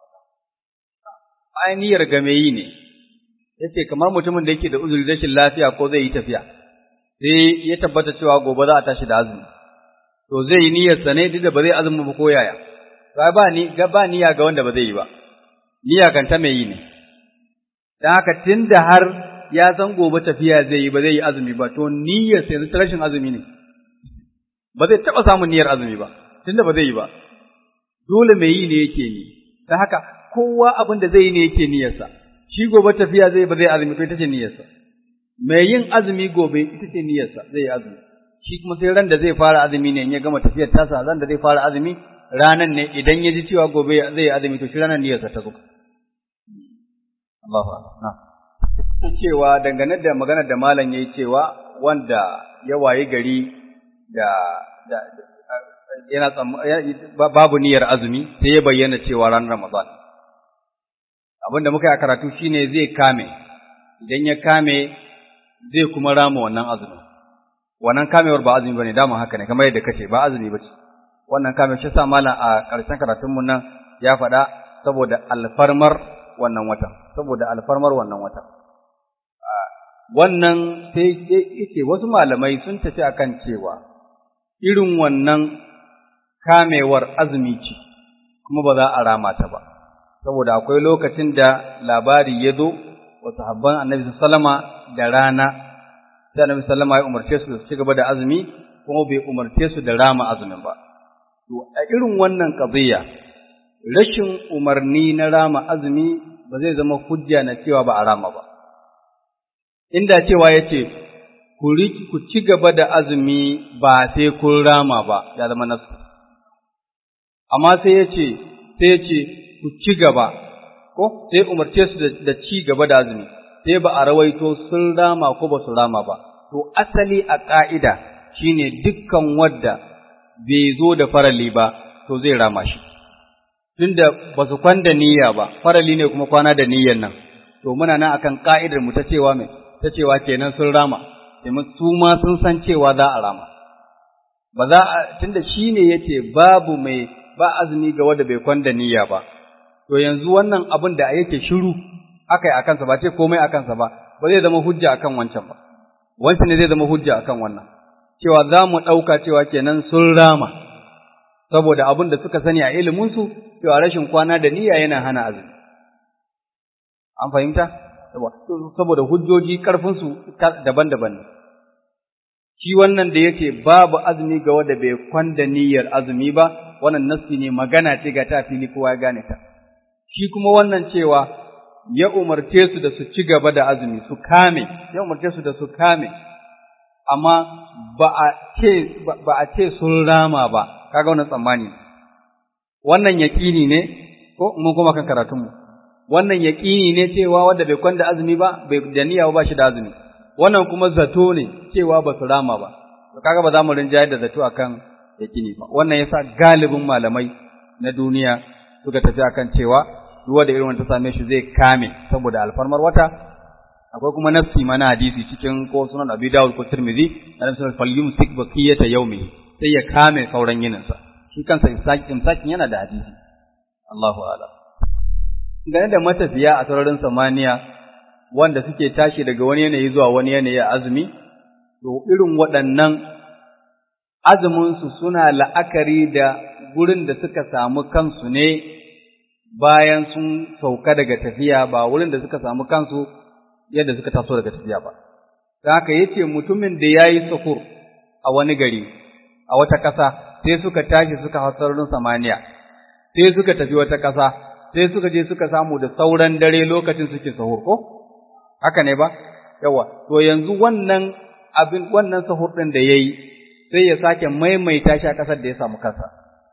Ainihar game yi ne, yace kamar mutumin da yake da uzuri rashin lafiya ko zai yi tafiya, sai ya tabbata cewa gobe za a tashi da azumi. To zai yi niyyarsa ne duk da ba zai azumi ba ko yaya. Ba ba ni ga ba niyya ga wanda ba zai yi ba. Niyya kan ta mai yi ne. Dan haka tunda har ya san gobe tafiya zai yi ba zai yi azumi ba to niyyar sai ta rashin azumi ne. Ba zai taba samun niyyar azumi ba tunda ba zai yi ba. Dole mai yi ne yake yi. Dan haka kowa abin da zai yi ne yake niyyarsa. Shi gobe tafiya zai ba zai azumi to ita ce niyyarsa. Mai yin azumi gobe ita ce niyyarsa zai yi azumi. Shi kuma sai ran da zai fara azumi ne in ya gama tafiyar tasa ran da zai fara azumi ranan ne idan ya ji cewa gobe zai azumi to shi ranan niyyarsa ta zo. Allahu akbar. Cewa dangane da maganar da malam yayi cewa wanda ya wayi gari da da yana babu niyyar azumi sai ya bayyana cewa ran Ramadan. Abin da muka yi a karatu shine zai kame idan ya kame zai kuma rama wannan azumi. Wannan kamewar ba azumi bane dama haka ne kamar yadda kace ba azumi bace. wannan kamar shi sa malam a ƙarshen karatunmu nan ya faɗa saboda alfarmar wannan watan saboda alfarmar wannan watan wannan sai yake wasu malamai sun tafi akan cewa irin wannan kamewar azumi ce kuma ba za a rama ta ba saboda akwai lokacin da labari ya zo wa sahabban annabi sallama da rana sai annabi sallama ya umarce su su ci gaba da azumi kuma bai umarce su da rama azumin ba To, a irin wannan ƙaziyya, rashin umarni na rama azumi ba zai zama hujja na cewa ba a rama ba. Inda cewa ya ce, ku ci gaba da azumi ba sai kun rama ba, ya zama nasu. Amma sai ya ce, sai ya ce, ku ci gaba, ko sai umarce su da ci gaba da azumi, sai ba a rawaito sun rama ko ba su rama ba. To, asali a ƙa'ida shine dukkan wadda bai zo da farali ba, to zai rama shi. Tunda ba su kwanda niyya ba, farali ne kuma kwana da niyyan nan, to muna nan akan ka'idar mu ta cewa mai, ta cewa kenan sun rama, domin su ma sun san cewa za a rama. Ba za a, tunda shi ne ya ce babu mai ba azumi ga wanda bai kwanda niyya ba, to yanzu wannan abin da yake shiru aka yi a kansa ba ce komai a kansa ba, ba zai zama hujja akan wancan ba. Wancan ne zai zama hujja akan wannan. cewa za mu ɗauka cewa kenan sun rama, saboda abin da suka sani a iliminsu, cewa rashin kwana da niyya yana hana azumi. An fahimta? Saboda hujjoji ƙarfinsu daban-daban ne. Shi wannan da yake babu azumi ga wanda bai kwanda niyyar azumi ba, wannan nassi ne magana ce ga ta fili kowa ya gane ta. Shi kuma wannan cewa ya umarce su da su ci gaba da azumi, su kame, ya umarce su da su kame, amma ba a ce ba a ce sun rama ba kaga wannan tsammani wannan yaqini ne ko mun kuma kan karatun mu wannan yaqini ne cewa wanda bai kwanda azumi ba bai da niyya ba shi da azumi wannan kuma zato ne cewa ba su rama ba to kaga ba za mu rinjayar da zato akan yaqini ba wannan yasa galibin malamai na duniya suka tafi akan cewa duk da irin wanda ta same shi zai kame saboda alfarmar wata akwai kuma nafsi mana hadisi cikin ko sunan Abi Dawud ko Tirmidhi annabi sallallahu alaihi wasallam sik baqiyata yawmi sai ya kame sauran yininsa shi kansa imsakin imsakin yana da hadisi Allahu a'lam gane da matafiya a sararin samaniya wanda suke tashi daga wani yanayi zuwa wani yanayi a azumi to irin waɗannan azumin su suna la'akari da gurin da suka samu kansu ne bayan sun sauka daga tafiya ba wurin da suka samu kansu yadda suka taso daga tafiya ba. Da haka yace mutumin da ya yi sukur a wani gari, a wata ƙasa, sai suka tashi suka hau sararin samaniya, sai suka tafi wata ƙasa, sai suka je suka samu da sauran dare lokacin suke sahur ko? Haka ne ba? Yawa, to yanzu wannan abin wannan sahur ɗin da ya yi, sai ya sake maimaita shi a ƙasar da ya samu kansa.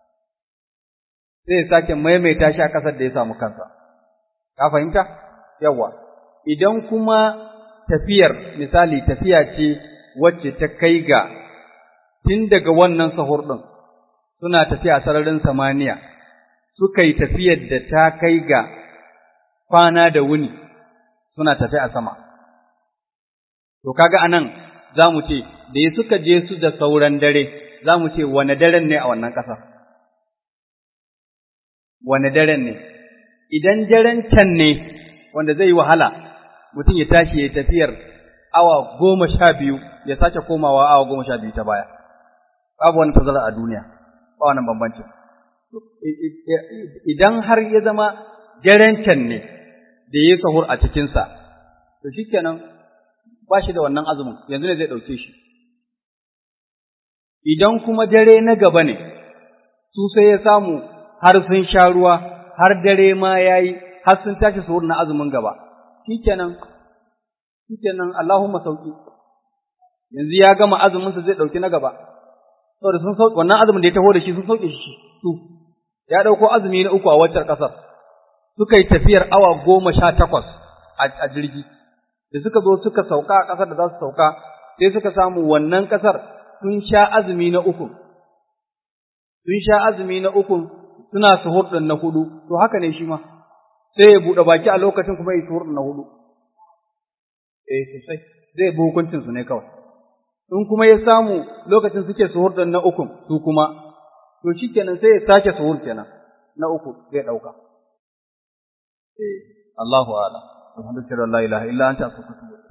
Sai ya sake maimaita shi a ƙasar da ya samu kansa. Ka fahimta? Yawa, idan kuma tafiyar misali tafiya ce wacce ta kai ga tun daga wannan sahur ɗin suna tafiya sararin samaniya suka yi tafiyar da ta kai ga kwana da wuni suna tafi a sama. To, kaga anan za mu ce, da ya suka je su da sauran dare, za mu ce, wane daren ne a wannan ƙasar? Wane daren ne? Idan daren can ne, wanda zai yi wahala, mutum ya tashi ya tafiyar awa goma sha biyu, ya sake komawa awa goma sha biyu ta baya. Babu wani tazara a duniya, ba wannan bambancin. Idan har ya zama daren can ne, da ya yi sahur a cikinsa, to shi kenan ba shi da wannan azumin, yanzu ne zai ɗauke shi. Idan kuma dare na gaba ne, su sai ya samu har sun sha ruwa, har dare ma ya yi, har sun tashi sahur na azumin gaba, shi kenan, shi kenan Allahumma sauki. Yanzu ya gama azuminsa zai ɗauki na gaba, saboda sun sauki wannan azumin da ya taho da shi sun sauke shi su, ya ɗauko azumi na uku a waccan ƙasar. suka yi tafiyar awa goma sha takwas a jirgi, da suka zo suka sauka a ƙasar da za su sauka, sai suka samu wannan ƙasar sun sha azumi na uku, sun sha azumi na uku suna suhur ɗin na hudu, to haka ne shi ma, sai ya buɗe baki a lokacin kuma ya suhur ɗin na hudu. Eh sosai, zai bi hukuncinsu ne kawai. In kuma ya samu lokacin suke suhur ɗin na uku su kuma, to shi kenan sai ya sake suhur kenan na uku zai ɗauka. Allahu a'lam. Alhamdulillah la ilaha illa anta astaghfiruka